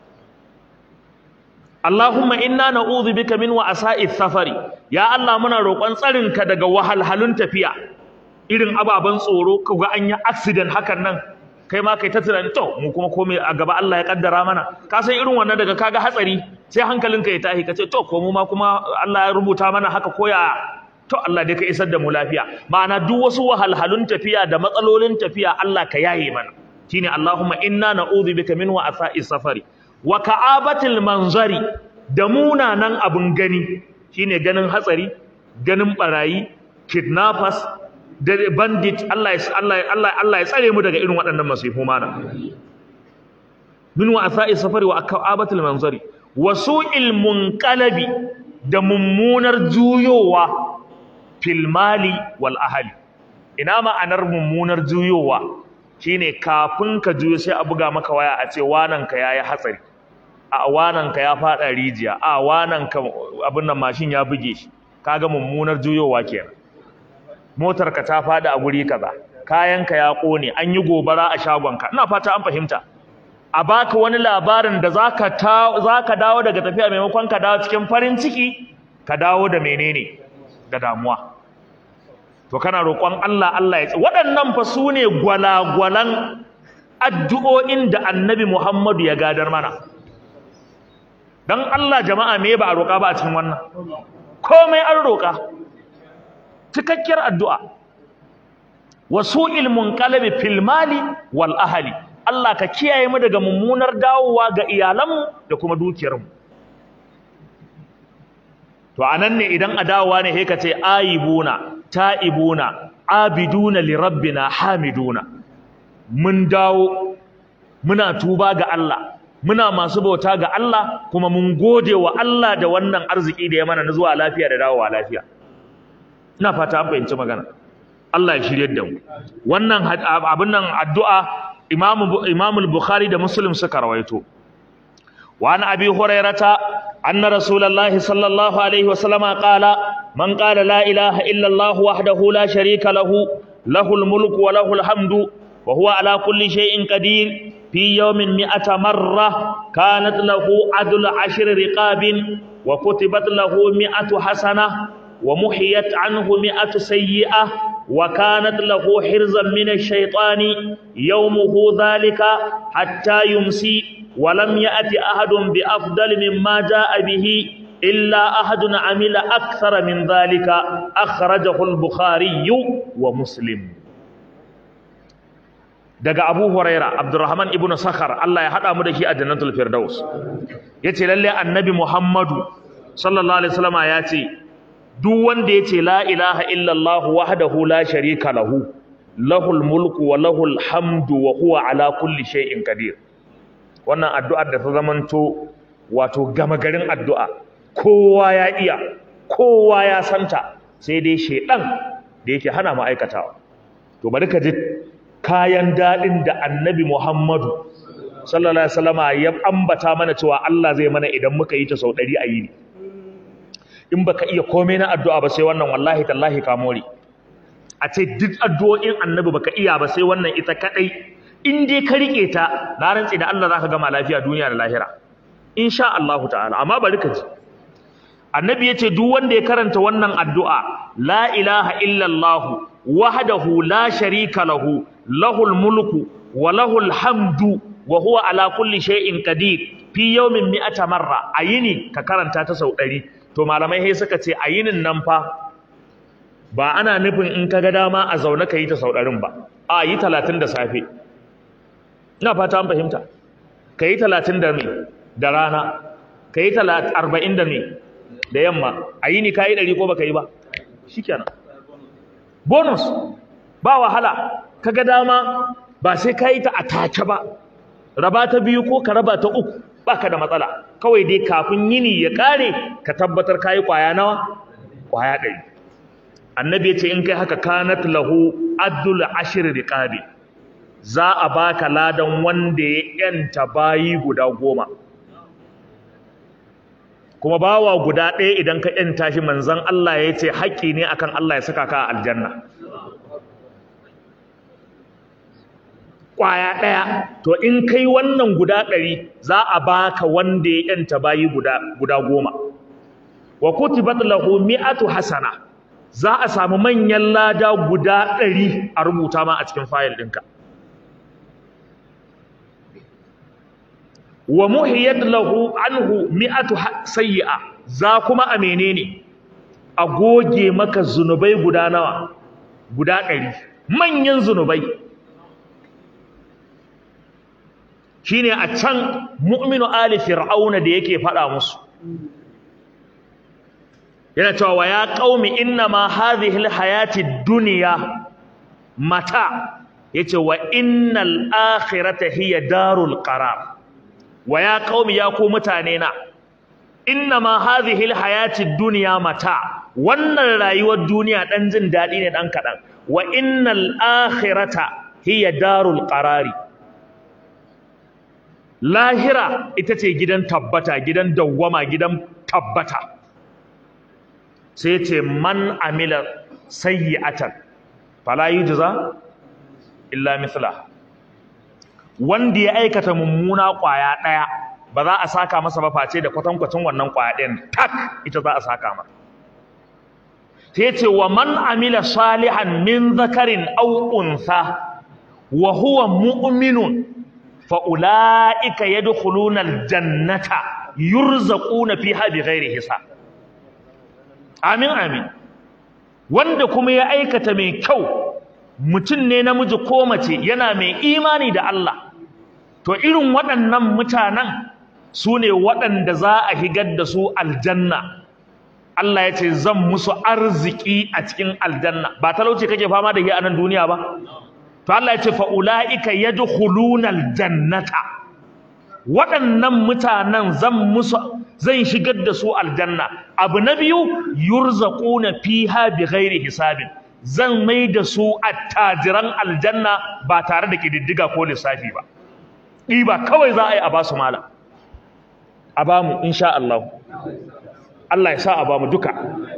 S1: Allahumma inna na'udhu bika min wa'sa'i safari ya Allah muna roƙon tsarinka daga wahalhalun tafiya irin ababen tsoro kaga an yi accident hakan nan kai ma kai ta tunani to mu kuma komai a gaba Allah ya kaddara mana ka san irin wannan daga kaga hatsari sai hankalinka ya tashi kace to ko mu ma kuma Allah ya rubuta mana haka koya to Allah dai ka isar da mu lafiya ma'ana duk wasu wahalhalun tafiya da matsalolin tafiya Allah ka yaye mana shine Allahumma inna na'udhu bika min wa'asa'i safari wa ka'abatil manzari da munanan abun gani shine ganin hatsari ganin barayi kidnappers da bandit Allah ya Allah Allah Allah ya tsare mu daga irin waɗannan masifu mana min wa asa'i safari wa akabatul manzari wa su'il munqalabi da mummunar juyowa fil mali wal ahli ina ma'anar mummunar juyowa shine kafin ka juyo sai a buga maka waya a ce wanan ka yayi hatsari a wanan ka ya fada rijiya a wanan ka abin nan mashin ya buge shi kaga mummunar juyowa kenan motarka ta fada a guri kaza kayanka ya kone an yi gobara a shagonka ina fata an fahimta a baka wani labarin da zaka ta zaka dawo daga tafiya maimakon ka dawo cikin farin ciki ka dawo da menene da damuwa to kana roƙon Allah Allah ya waɗannan fa sune gwalagwalan addu'o'in da Annabi Muhammadu ya gadar mana dan Allah jama'a me ba a roƙa ba a cikin wannan komai an roƙa cikakkiyar addu'a wa su'il munqalabi fil mali wal ahli Allah ka kiyaye mu daga mummunar dawowa ga iyalanmu da kuma dukiyarmu to anan ne idan a dawowa ne sai ka ce aibuna taibuna abiduna li rabbina hamiduna mun dawo muna tuba ga Allah muna masu bauta ga Allah kuma mun gode wa Allah da wannan arziki da ya mana na zuwa lafiya da dawowa lafiya ina fata an fahimci magana Allah ya shirye da mu wannan abin nan addu'a Imam Imam al-Bukhari da Muslim suka rawaito wa an Abi Hurairata anna Rasulullahi sallallahu alaihi wa sallama qala man qala la ilaha illa Allah wahdahu la sharika lahu lahul mulku wa lahul hamdu wa huwa ala kulli shay'in qadir fi yawmin mi'ata marra kanat lahu adlu ashri riqabin wa kutibat lahu mi'atu hasanah ومحيت عنه مئة سيئة وكانت له حرزا من الشيطان يومه ذلك حتى يمسي ولم يأت أحد بأفضل مما جاء به إلا أحد عمل أكثر من ذلك أخرجه البخاري ومسلم daga Abu Huraira Abdurrahman ibn Sakhar Allah ya hada mu da shi a Jannatul Firdaus yace lalle Annabi Muhammadu sallallahu alaihi wasallama yace duk wanda ya ce la ilaha illallah wahdahu la sharika lahu lahul mulku wa lahul hamdu wa huwa ala kulli shay'in qadir wannan addu'ar da ta zamanto wato gama garin addu'a kowa ya iya kowa ya santa sai dai shedan da yake hana mu aikatawa to bari ka ji kayan dadin da annabi Muhammadu sallallahu alaihi wasallama ya ambata mana cewa Allah zai mana idan muka yi ta sau 100 a yini in baka iya komai na addu'a ba sai wannan wallahi tallahi ka more a ce duk addu'o'in annabi baka iya ba sai wannan ita kadai in dai ka rike ta na rantsi da Allah zaka gama lafiya duniya da lahira insha Allah ta'ala amma bari ka ji annabi yace duk wanda ya karanta wannan addu'a la ilaha illa Allah wahdahu la sharika lahu lahul mulku wa lahul hamdu wa huwa ala kulli shay'in qadir fi yawmin mi'ata marra ayini ka karanta ta sau 100 to malamai sai suka ce a yinin nan fa ba ana nufin in ka ga dama a zaune ka yi ta sauɗarin ba a yi talatin da safe ina fata an fahimta ka yi talatin da mai da rana ka yi arba'in da mai da yamma a yini ka yi ɗari ko ba ka yi ba shi kenan bonus ba wahala ka ga dama ba sai ka yi ta a take ba raba ta biyu ko ka raba ta uku baka da matsala kawai dai kafin yini ya kare ka tabbatar kayi kwaya nawa kwaya ɗari annabi ya ce in kai haka kanat lahu addul ashir riqabi za a baka ladan wanda ya yanta bayi guda goma kuma bawa guda ɗaya idan ka yanta shi manzon Allah ya ce haƙƙi ne akan Allah ya saka ka a aljanna kwaya ɗaya to in kai wannan guda ɗari za a baka wanda ya yanta bayi guda guda goma wa kutibat lahu mi'atu hasana za a samu manyan lada guda ɗari a rubuta ma a cikin fayil ɗinka wa muhiyat lahu anhu mi'atu sayyi'a za kuma a menene a goge maka zunubai guda nawa guda ɗari manyan zunubai shine a can mu'minu ali fir'auna da yake faɗa musu yana cewa wa ya qaumi inna ma hadhihi alhayati dunya mata yace wa innal akhirata hiya darul qarar wa ya qaumi ya ku mutane na inna ma hadhihi alhayati dunya mata wannan rayuwar duniya dan jin dadi ne dan kadan wa innal akhirata hiya darul qarari lahira ita ce gidan tabbata gidan dawwama gidan tabbata sai ce man amila sayyi'atan fala yujza illa mithla wanda ya aikata mummuna kwaya daya ba za a saka masa ba face da kwatankwacin wannan kwaya ɗayan tak ita za a saka masa sai ce wa man amila salihan min zakarin aw untha wa huwa mu'minun fa ulaika yadkhuluna aljannata yurzaquna fiha bighairi hisab amin amin wanda kuma ya aikata mai kyau mutum ne namiji ko mace yana mai imani da Allah to irin waɗannan mutanen su ne waɗanda za a higar da su aljanna Allah ya ce zan musu arziki a cikin aljanna ba talauci kake fama da shi a nan duniya ba to Allah ya ce fa ulaika yadkhuluna aljannata waɗannan mutanen zan musu zan shigar da su aljanna abu na biyu yurzaquna fiha bighairi hisabin zan mai da su attajiran aljanna ba tare da kididdiga ko lissafi ba ɗiba kawai za a yi a ba su mala a ba mu insha Allah Allah ya sa a ba mu duka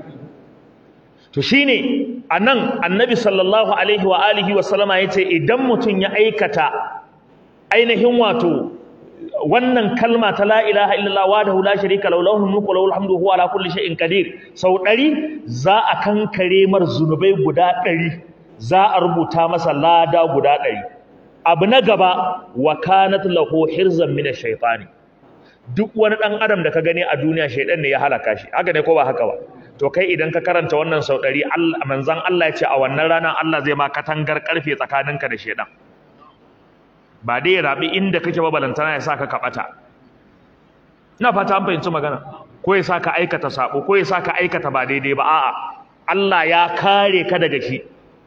S1: to shine anan annabi sallallahu alaihi wa alihi wa sallama yace idan mutum ya aikata ainihin wato wannan kalma ta la ilaha illallah wahdahu la sharika lahu lahul mulku wa lahul hamdu huwa ala kulli shay'in qadir sau ɗari za a kankare mar zunubai guda ɗari za a rubuta masa lada guda ɗari abu na gaba wa kanat lahu hirzan min ash-shaytani duk wani dan adam da ka gani a duniya shaydan ne ya halaka shi haka ne ko ba haka ba to kai idan ka karanta wannan sau ɗari Allah manzon Allah ya ce a wannan ranar Allah zai ma katangar karfe tsakaninka da shaydan ba dai ya rabi inda kake ba balantana ya saka ka bata ina fata an fahimci magana ko ya saka aikata sabo ko ya saka aikata ba daidai ba a'a Allah ya kare ka daga shi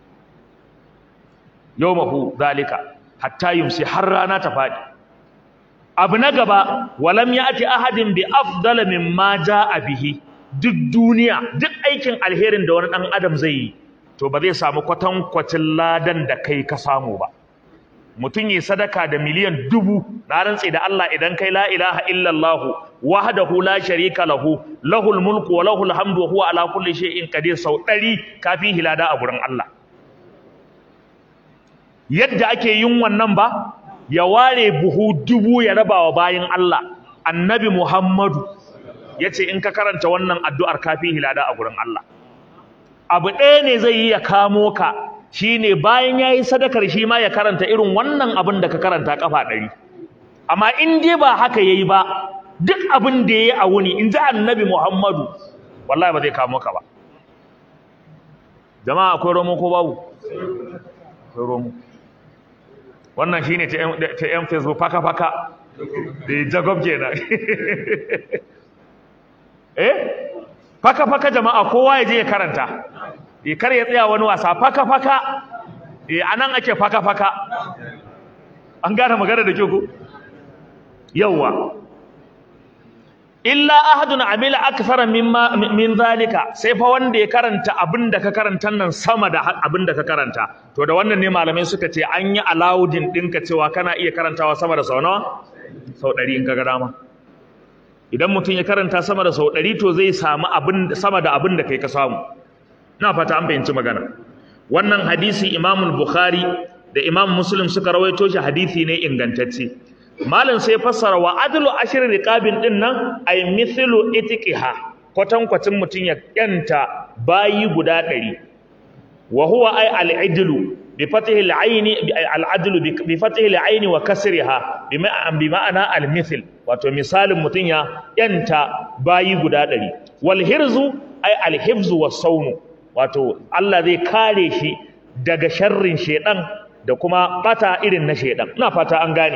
S1: yawmahu zalika hatta yumsi har rana ta fadi abu na gaba walam ya'ti ahadin bi afdala mimma jaa bihi duk duniya duk aikin alherin da wani dan adam zai yi to ba zai samu kwatankwacin ladan da kai ka samu ba mutum yi sadaka da miliyan dubu na rantse da Allah idan kai la ilaha illallah wahdahu la sharika lahu lahul mulku wa lahul hamdu wa huwa ala kulli shay'in qadir sau 100 kafin hilada a gurin Allah yadda ake yin wannan ba ya ware buhu dubu ya raba wa bayin Allah annabi Muhammadu yace in ka karanta wannan addu'ar kafin hilada a gurin Allah abu ɗaya ne zai yi ya kamo ka shine bayan yayi sadakar shi ma ya karanta irin wannan abin da ka karanta kafa ɗari amma in dai ba haka yayi ba duk abin da yayi a wuni in ji annabi Muhammadu wallahi ba zai kamo ka ba jama'a akwai romo ko babu akwai romo wannan shine ta ta yan Facebook faka faka da Jacob kenan eh faka faka jama'a kowa ya je ya karanta e kar ya tsaya wani wasa faka faka e anan ake faka faka an gane magana da kyau yawa illa ahadun amila akthara mimma min zalika sai fa wanda ya karanta abinda ka karanta nan sama da abinda ka karanta to da wannan ne malamai suka ce an yi allowing dinka cewa kana iya karantawa sama da sau nawa sau 100 in ka ga dama idan mutum ya karanta sama da sau 100 to zai samu abin sama da abin da kai ka samu ina fata an fahimci magana wannan hadisi Imam Bukhari da Imam Muslim suka rawaito shi hadisi ne ingantacce malam sai fassara wa adlu ashri riqabin din nan ay mithlu itiqiha kwatan kwatin mutun ya yanta bayi guda ɗari wa huwa ay al-idlu bi fatihi al-ayn al-adlu bi fatihi al-ayn wa kasriha bi ma'ana al-mithl wato misalin mutun ya yanta bayi guda ɗari wal hirzu ay al-hifzu was-sawm wato Allah zai kare shi daga sharrin shedan da kuma bata irin na shedan ina fata an gane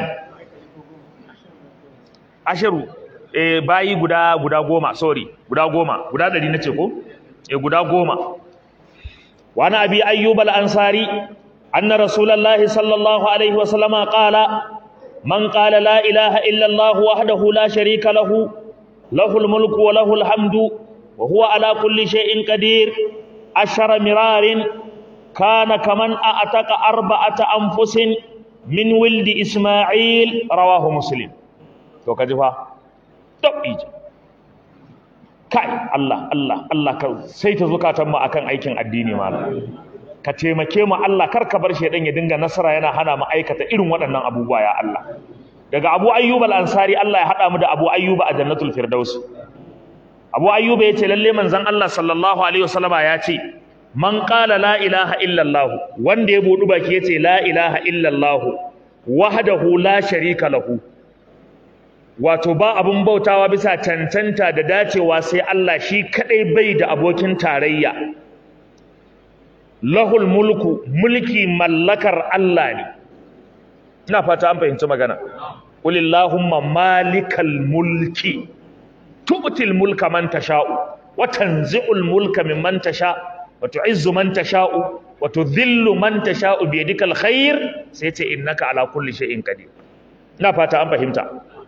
S1: asharu eh bayi guda guda goma sorry guda goma guda ɗari nace ko eh guda goma wa na abi ayyub al-ansari anna rasulullahi sallallahu alaihi wa sallama qala man qala la ilaha illa allah wahdahu la sharika lahu lahu al-mulku wa lahu al-hamdu wa huwa ala kulli shay'in qadir ashara mirarin kana kaman a'taka arba'ata anfusin min wildi isma'il rawahu muslim to kaji fa tabbiji kai Allah Allah Allah ka sai ta zukatan mu akan aikin addini malam ka taimake mu Allah kar ka bar shedan ya dinga nasara yana hana mu aikata irin waɗannan abubuwa ya Allah daga Abu Ayyub al-Ansari Allah ya hada mu da Abu Ayyub a Jannatul Firdaus Abu Ayyub ya ce lalle manzon Allah sallallahu alaihi wasallama ya ce man qala la ilaha illa Allah wanda ya budu baki ya ce la ilaha illa Allah wahdahu la sharika lahu wato ba abun bautawa bisa cancanta da dacewa sai Allah shi kadai bai da abokin tarayya lahul mulku mulki mallakar Allah ne ina fata an fahimci magana qulillahumma malikal mulki tu'til mulka man tasha'u wa tanzi'ul mulka mimman tasha wa tu'izzu man tasha'u wa tudhillu man tasha'u bi yadikal khair sai ce innaka ala kulli shay'in qadir ina fata an fahimta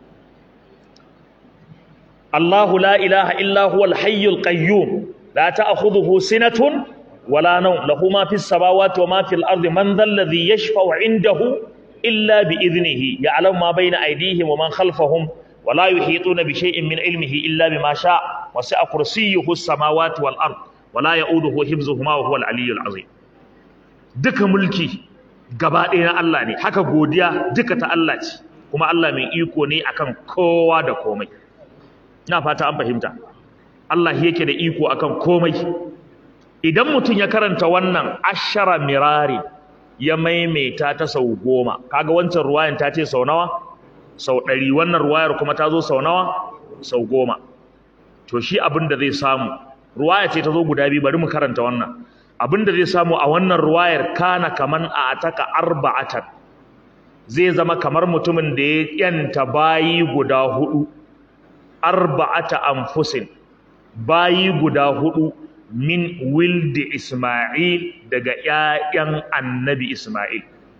S1: الله لا إله إلا هو الحي القيوم لا تأخذه سنة ولا نوم له ما في السماوات وما في الأرض من ذا الذي يشفع عنده إلا بإذنه يعلم ما بين أيديهم ومن خلفهم ولا يحيطون بشيء من علمه إلا بما شاء وسع كرسيه السماوات والأرض ولا يؤوده حفظهما وهو العلي العظيم duka mulki gaba ɗaya na Allah ne haka godiya duka ta Allah ce kuma Allah mai iko ne akan kowa da komai ina fata an fahimta Allah yake da iko akan komai idan mutum ya karanta wannan ashara mirari ya maimaita ta sau goma kaga wancan ruwayan ta ce sau nawa sau ɗari wannan ruwayar kuma ta zo sau nawa sau goma to shi abin da zai samu ruwaya ce ta zo guda biyu bari mu karanta wannan abin da zai samu a wannan ruwayar kana kaman a ataka arba'atan zai zama kamar mutumin da ya yanta bayi guda hudu arba'ata anfusin bayi guda hudu min wildi Isma'il daga ƴaƴan annabi Isma'il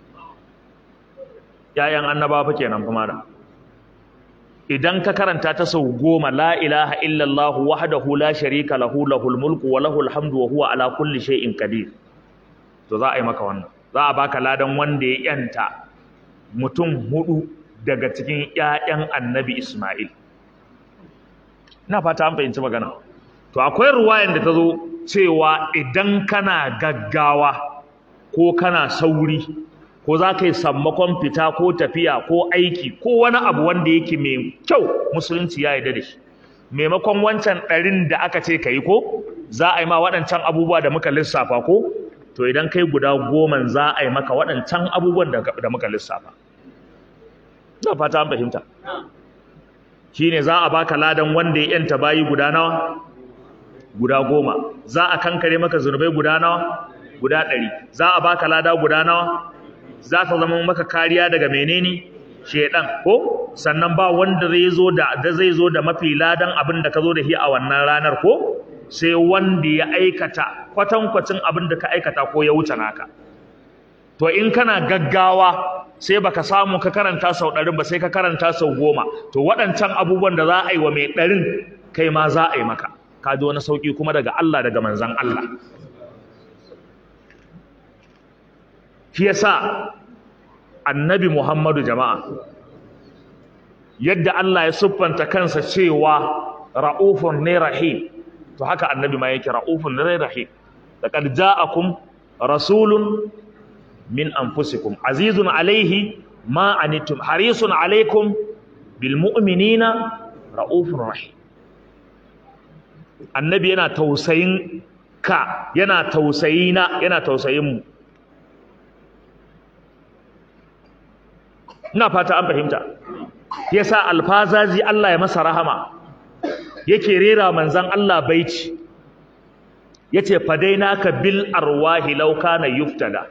S1: ƴaƴan annabawa fa kenan kuma da idan ka karanta ta sau goma la ilaha illallah wahdahu la sharika lahu lahul mulku wa lahul hamdu wa huwa ala kulli shay'in qadir to za a yi maka wannan za a baka ladan wanda ya yanta mutum hudu daga cikin ƴaƴan annabi Isma'il ina fata an fahimci magana to akwai ruwayan da ta zo cewa idan kana gaggawa ko kana sauri ko za ka yi sammakon fita ko tafiya ko aiki ko wani abu wanda yake mai kyau musulunci ya yarda da shi maimakon wancan ɗarin da aka ce ka yi ko za a yi ma waɗancan abubuwa da muka lissafa ko to idan kai guda goman za a yi maka waɗancan abubuwan da muka lissafa ina fata an fahimta shine za a baka ladan wanda ya yanta bayi guda nawa guda goma za a kankare maka zunubai guda nawa guda ɗari za a baka lada guda nawa za ta zama maka kariya daga menene shedan ko sannan ba wanda zai zo da da zai zo da mafi ladan abin da ka zo da shi a wannan ranar ko sai wanda ya aikata kwatankwacin abin da ka aikata ko ya wuce naka to in kana gaggawa sai baka samu ka karanta sau ɗarin ba sai ka karanta sau goma to waɗancan abubuwan da za a yi wa mai ɗarin kai ma za a yi maka ka ji wani sauƙi kuma daga Allah daga manzan Allah shi yasa annabi Muhammadu jama'a yadda Allah ya siffanta kansa cewa ra'ufun ne rahim to haka annabi ma yake ra'ufun ne rahim laqad ja'akum rasulun min anfusikum azizun alaihi ma anittum harisun alaikum bil mu'minina ra'ufur rahim annabi yana tausayin ka yana tausayi na yana tausayin mu ina fata an fahimta yasa alfazazi Allah ya masa rahama yake rera manzon Allah baiti yace fadainaka bil arwahi law kana yuftada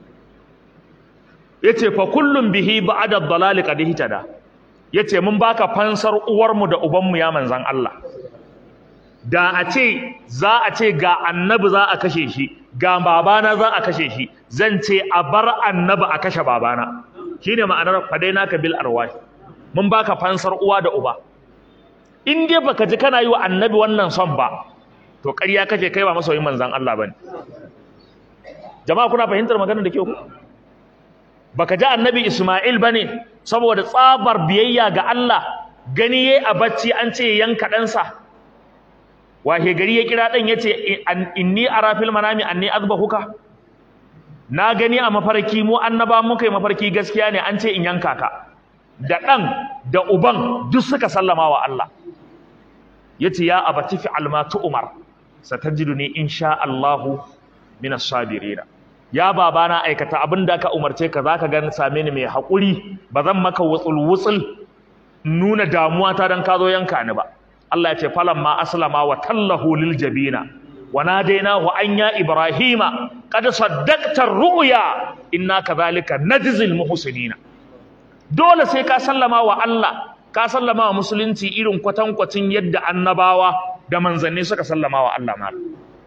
S1: yace fa kullum bihi ba'da ad-dalal qad ihtada yace mun baka fansar uwarmu da ubanmu ya manzon Allah da a ce za a ce ga annabi za a kashe shi ga babana za a kashe shi zan ce a bar annabi a kashe babana shine ma'anar fadainaka bil arwahi mun baka fansar uwa da uba in dai baka ji kana yi wa annabi wannan son ba to ƙarya kake kai ba masoyin manzon Allah bane jama'a kuna fahimtar maganar da ke ku baka ji annabi Isma'il bane saboda tsabar biyayya ga Allah gani yayi a bacci an ce yanka ɗansa wahe gari ya kira ɗan yace inni ara fil manami anni azbahuka na gani a mafarki mu annaba muka yi mafarki gaskiya ne an ce in yanka ka da ɗan da uban duk suka sallama wa Allah yace ya abati fi almatu umar satajiduni insha Allahu minas sabirin ya babana aikata abin da ka umarce ka zaka ga same ni mai hakuri ba zan maka wutsul wutsul nuna damuwa ta dan ka zo yanka ni ba Allah ya ce falamma aslama wa tallahu lil jabina wa nadainahu an ya ibrahima qad saddaqta ar-ru'ya inna kadhalika najzil muhsinina dole sai ka sallama wa Allah ka sallama wa musulunci irin kwatankwacin yadda annabawa da manzanni suka sallama wa Allah mal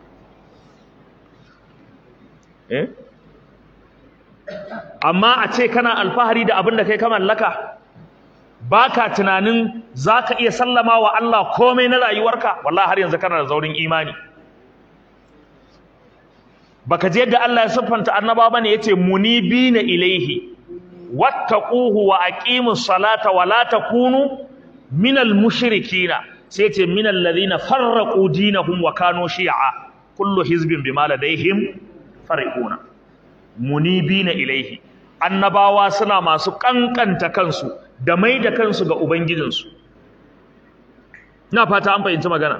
S1: eh amma a ce kana alfahari da abin da kai ka mallaka baka tunanin zaka iya sallama wa Allah komai na rayuwarka wallahi har yanzu kana da zaurin imani baka je yadda Allah ya siffanta annaba bane yace munibina ilaihi wattaquhu wa aqimus salata wa la takunu minal mushrikina sai yace minal ladhina farraqu dinahum wa kanu shi'a kullu hizbin bima ladaihim farihuna munibina ilaihi annabawa suna masu kankanta kansu da mai da kansu ga ubangijinsu ina fata an fahimci magana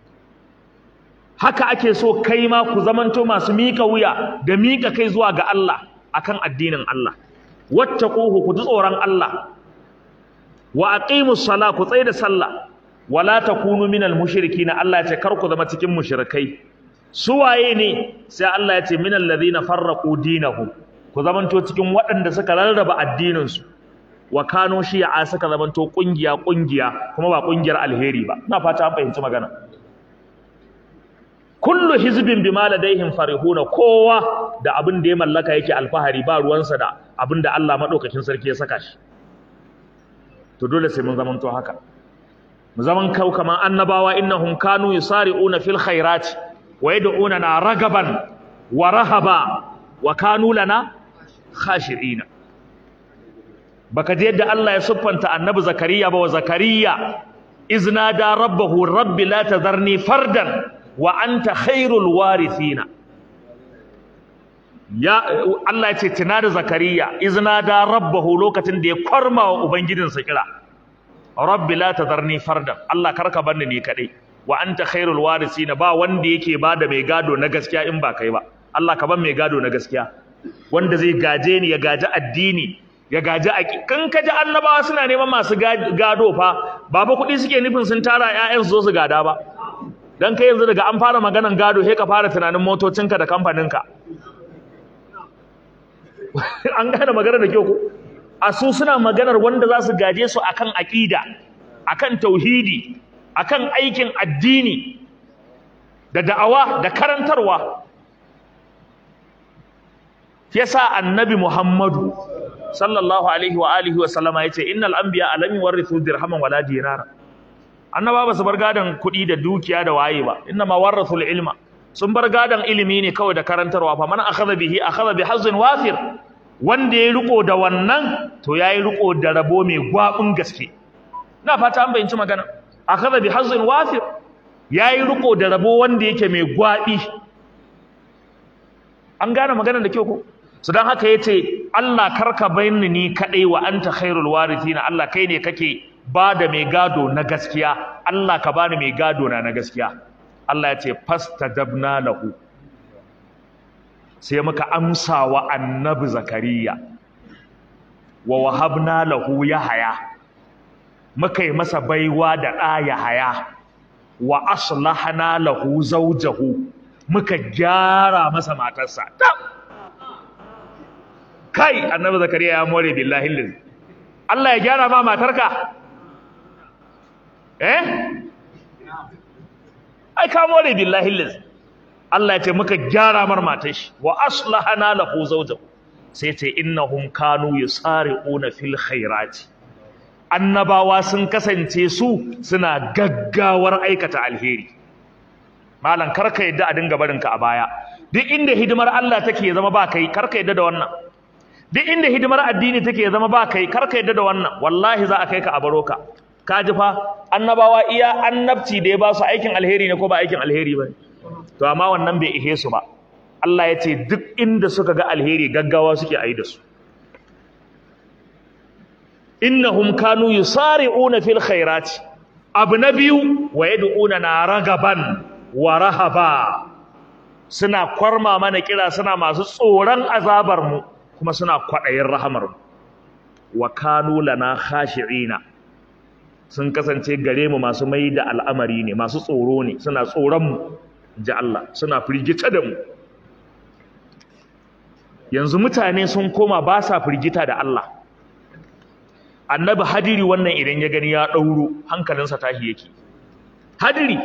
S1: haka ake so kai ma ku zamanto masu mika wuya da mika kai zuwa ga Allah akan addinin Allah wattaquhu ku ji tsoron Allah wa aqimus sala ku tsaya da sallah wala takunu minal mushrikin Allah ya ce kar ku zama cikin mushrikai su waye ne sai Allah ya ce minal ladina farraqu dinahum ku zamanto cikin waɗanda suka rarraba addinin su wa kano shi'a suka zamanto kungiya kungiya kuma ba kungiyar alheri ba ina fata an fahimci magana kullu hizbin bima ladaihim farihuna kowa da abin da ya mallaka yake alfahari ba ruwansa da abin da Allah madaukakin sarki ya saka shi to dole sai mun zamanto haka mu zaman kau kaman annabawa innahum kanu yusari'una fil khairati wa yad'una ragaban wa rahaba wa kanu lana khashi'ina baka ji yadda Allah ya siffanta annabi zakariya ba wa zakariya izna da rabbahu rabbi la tadharni fardan wa anta khairul warithina ya Allah ya ce tuna da zakariya izna da rabbahu lokacin da ya kwarma wa ubangijinsa kira rabbi la tadharni fardan Allah karka barni ni kadai wa anta khairul warithina ba wanda yake bada mai gado na gaskiya in ba kai ba Allah ka ban mai gado na gaskiya wanda zai gaje ni ya gaji addini ya gaji a kan kaji annabawa suna neman masu gado fa ba ba kuɗi suke nufin sun tara ƴaƴan su zo su gada ba dan kai yanzu daga an fara maganan gado sai ka fara tunanin motocinka da kamfaninka an gane maganar da kyau ko a su suna maganar wanda za su gaje su akan aqida akan tauhidi akan aikin addini da da'awa da karantarwa yasa annabi Muhammadu sallallahu alaihi wa alihi wa sallama yace innal anbiya alam yuwarrithu dirhaman wala dinara annaba ba su bar gadan kuɗi da dukiya da waye ba inna ma warathul ilma sun bar gadan ilimi ne kawai da karantarwa fa man akhadha bihi akhadha bi hazzin wafir wanda ya riko da wannan to yayi riko da rabo mai gwabin gaske na fata an bayyana magana akhadha bi hazzin wafir yayi riko da rabo wanda yake mai gwabi an gane maganar da kyau ko su don haka ya ce Allah karka bayyana ni kaɗai wa anta khairul warithina Allah kai ne kake ba da mai gado na gaskiya Allah ka bani mai gado na na gaskiya Allah ya ce fastajabna lahu sai muka amsa wa annabi zakariya wa wahabna lahu yahaya muka yi masa baiwa da ɗa yahaya wa aslahna lahu zawjahu muka gyara masa matarsa kai annabi zakariya ya more billahi lillahi Allah ya gyara ma matarka eh ai ka more billahi lillahi Allah ya ce muka gyara mar matar shi wa aslahana lahu zawjahu sai ce innahum kanu yusari'una fil khairati annabawa sun kasance su suna gaggawar aikata alheri malam karka yadda a dinga barinka a baya duk inda hidimar Allah take ya zama ba kai karka yadda da wannan duk inda hidimar addini take ya zama ba kai karka yadda da wannan wallahi za a kai ka a baro ka ka ji fa annabawa iya annabci da ya ba su aikin alheri ne ko ba aikin alheri ba to amma wannan bai ihe su ba Allah ya ce duk inda suka ga alheri gaggawa suke ayi da su innahum kanu yusari'una fil khairati abu na biyu wa yad'una na ragaban wa rahaba suna kwarma mana kira suna masu tsoron azabar mu kuma suna kwadayin rahamar mu wa kanu lana khashi'ina sun kasance gare mu masu mai da al'amari ne masu tsoro ne suna tsoron mu ji Allah suna firgita da mu yanzu mutane sun koma ba sa firgita da Allah annabi hadiri wannan idan ya gani ya ɗauro hankalinsa tashi yake hadiri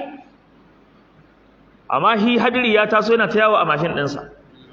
S1: amma shi hadiri ya taso yana ta yawo a mashin ɗinsa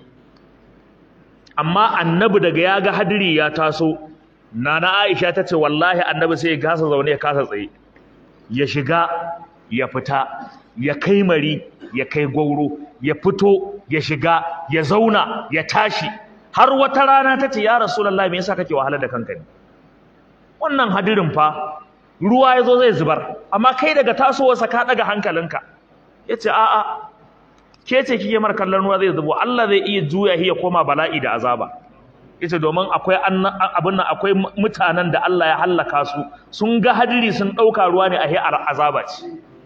S1: amma annabi daga ya ga hadiri ya taso nana aisha ta ce wallahi annabi sai ya kasa zaune ya kasa tsaye ya shiga ya fita ya kai mari ya kai gwauro ya fito ya shiga ya zauna ya tashi har wata rana ta ce ya rasulallah me yasa kake wahala da kanka ne wannan hadirin fa ruwa ya zo zai zubar amma kai daga tasowarsa ka daga hankalinka ya ce a'a ke ce kike mar kallon ruwa zai zubo Allah zai iya juya shi ya koma bala'i da azaba yace domin akwai abin nan akwai mutanen da Allah ya hallaka su sun ga hadiri sun dauka ruwa ne a hi azaba ce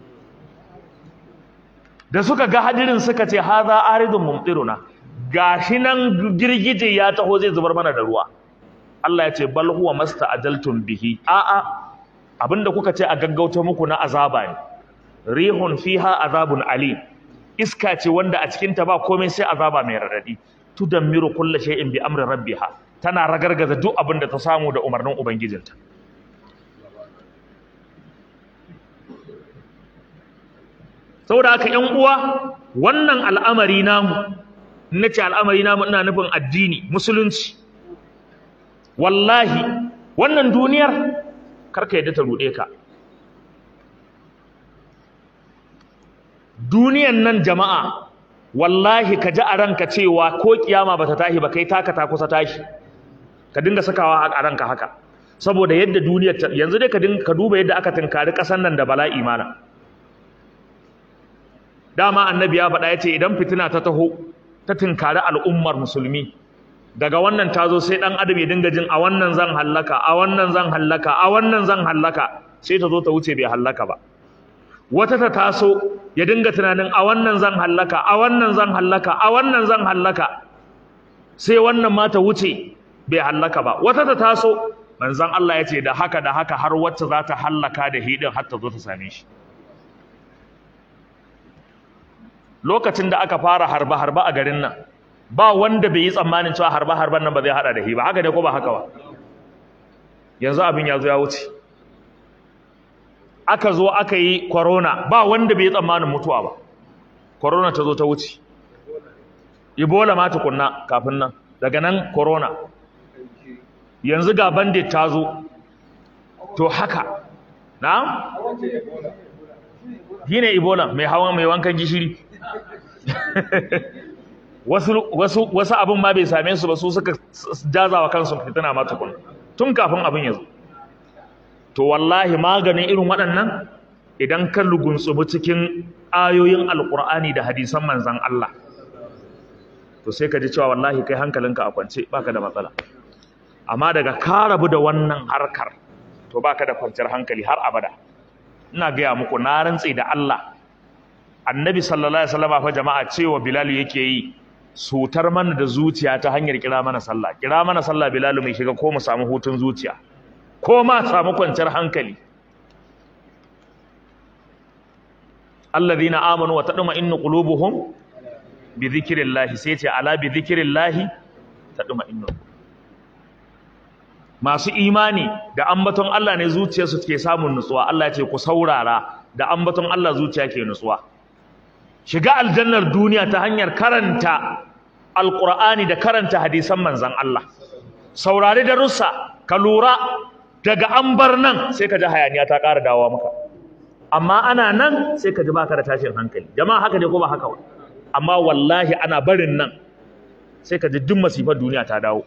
S1: da suka ga hadirin suka ce haza aridun mumtiruna gashi nan girgije ya taho zai zubar mana da ruwa Allah ya ce bal huwa masta'ajaltum bihi a'a abinda kuka ce a gaggauta muku na azaba ne rihun fiha azabun ali iska ce wanda a cikin ta ba komai sai azaba mai radadi tudammiru kulli shay'in bi amri rabbiha tana ragargaza duk abinda ta samu da umarnin ubangijinta saboda haka ƴan uwa wannan al'amari namu nace al'amari namu ina nufin addini musulunci wallahi wannan duniyar karka yadda ta ruɗe ka duniyan nan jama'a wallahi ka ji a ranka cewa ko kiyama bata tashi ba kai taka ta kusa tashi ka dinga sakawa a ranka haka saboda yadda duniyar yanzu dai ka dinga ka duba yadda aka tunkari ƙasar nan da bala'i mana dama annabi ya faɗa ya ce idan fitina ta taho ta tunkari al'ummar musulmi daga wannan ta zo sai ɗan adam ya dinga jin a wannan zan hallaka a wannan zan hallaka a wannan zan hallaka sai ta zo ta wuce bai hallaka ba wata ta taso ya dinga tunanin a wannan zan hallaka a wannan zan hallaka a wannan zan hallaka sai wannan ma ta wuce bai hallaka ba wata ta taso manzon Allah ya ce da haka da haka har wacce za ta hallaka da hidin har ta zo ta same shi lokacin da aka fara harba harba a garin nan ba wanda bai yi tsammanin cewa harba harban nan ba zai hada da shi ba haka ne ko ba haka ba yanzu abin ya zo ya wuce aka zo aka yi corona ba wanda bai yi tsammanin mutuwa ba corona ta zo ta wuce ebola ma tukunna kafin nan daga nan corona yanzu ga bandit ta zo to haka na shi ne ebola mai hawan mai wankan gishiri wasu wasu wasu abin ma bai same su ba su suka jazawa kansu fitina ma tukun tun kafin abin ya zo to wallahi maganin irin waɗannan idan ka lugunsubi cikin ayoyin alkur'ani da hadisan manzan Allah to sai ka ji cewa wallahi kai hankalinka a kwance baka da matsala amma daga ka rabu da wannan harkar to baka da kwanciyar hankali har abada ina gaya muku na rantse da Allah annabi sallallahu alaihi wasallam fa jama'a cewa bilal yake yi sutar mana da zuciya ta hanyar kira mana sallah kira mana sallah bilal mai shiga ko mu samu hutun zuciya ko ma samu kwanciyar hankali alladhina amanu wa tadma'innu qulubuhum bi dhikrillah sai ce ala bi dhikrillah tadma'innu masu imani da ambaton Allah ne zuciyarsu ke samun nutsuwa Allah ya ce ku saurara da ambaton Allah zuciya ke nutsuwa shiga aljannar duniya ta hanyar karanta alqur'ani da karanta hadisan manzon Allah saurari darussa ka lura daga an bar nan sai ka ji hayaniya ta ƙara dawowa maka amma ana nan sai ka ji baka da tashin hankali jama'a haka ne ko ba haka ba amma wallahi ana barin nan sai ka ji duk masifar duniya ta dawo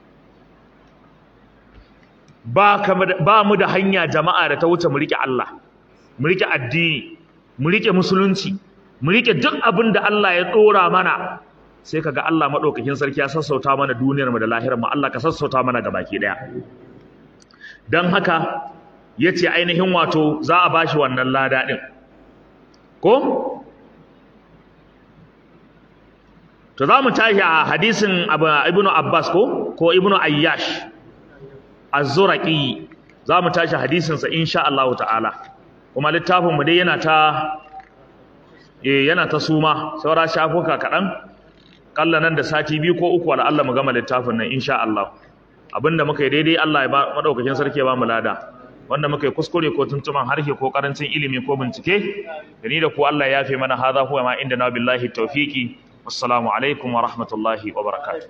S1: ba ba mu da hanya jama'a da ta wuce mu rike Allah mu rike addini mu rike musulunci mu rike duk abin da Allah ya dora mana sai kaga Allah madaukakin sarki ya sassauta mana duniyar mu da lahirar mu Allah ka sassauta mana gabaki daya dan haka yace ainihin wato za a bashi wannan lada din ko to za mu tashi a hadisin ibnu abbas ko ko ibnu ayyash az-zuraqi za mu tashi hadisin sa insha Allah ta'ala kuma littafin mu dai yana ta eh yana ta suma saura shafuka kadan kalla nan da sati biyu ko uku wala Allah mu gama littafin nan insha Allah abinda muka yi daidai Allah ya ba madaukakin sarki ya ba mu lada wanda muka yi kuskure ko tuntuman harshe ko karancin ilimi ko bincike da ni da ku Allah ya yafe mana hadha huwa ma inda na billahi tawfiki assalamu alaikum wa rahmatullahi wa barakatuh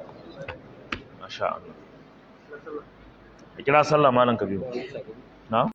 S1: masha Allah kira sallah malan kabiru na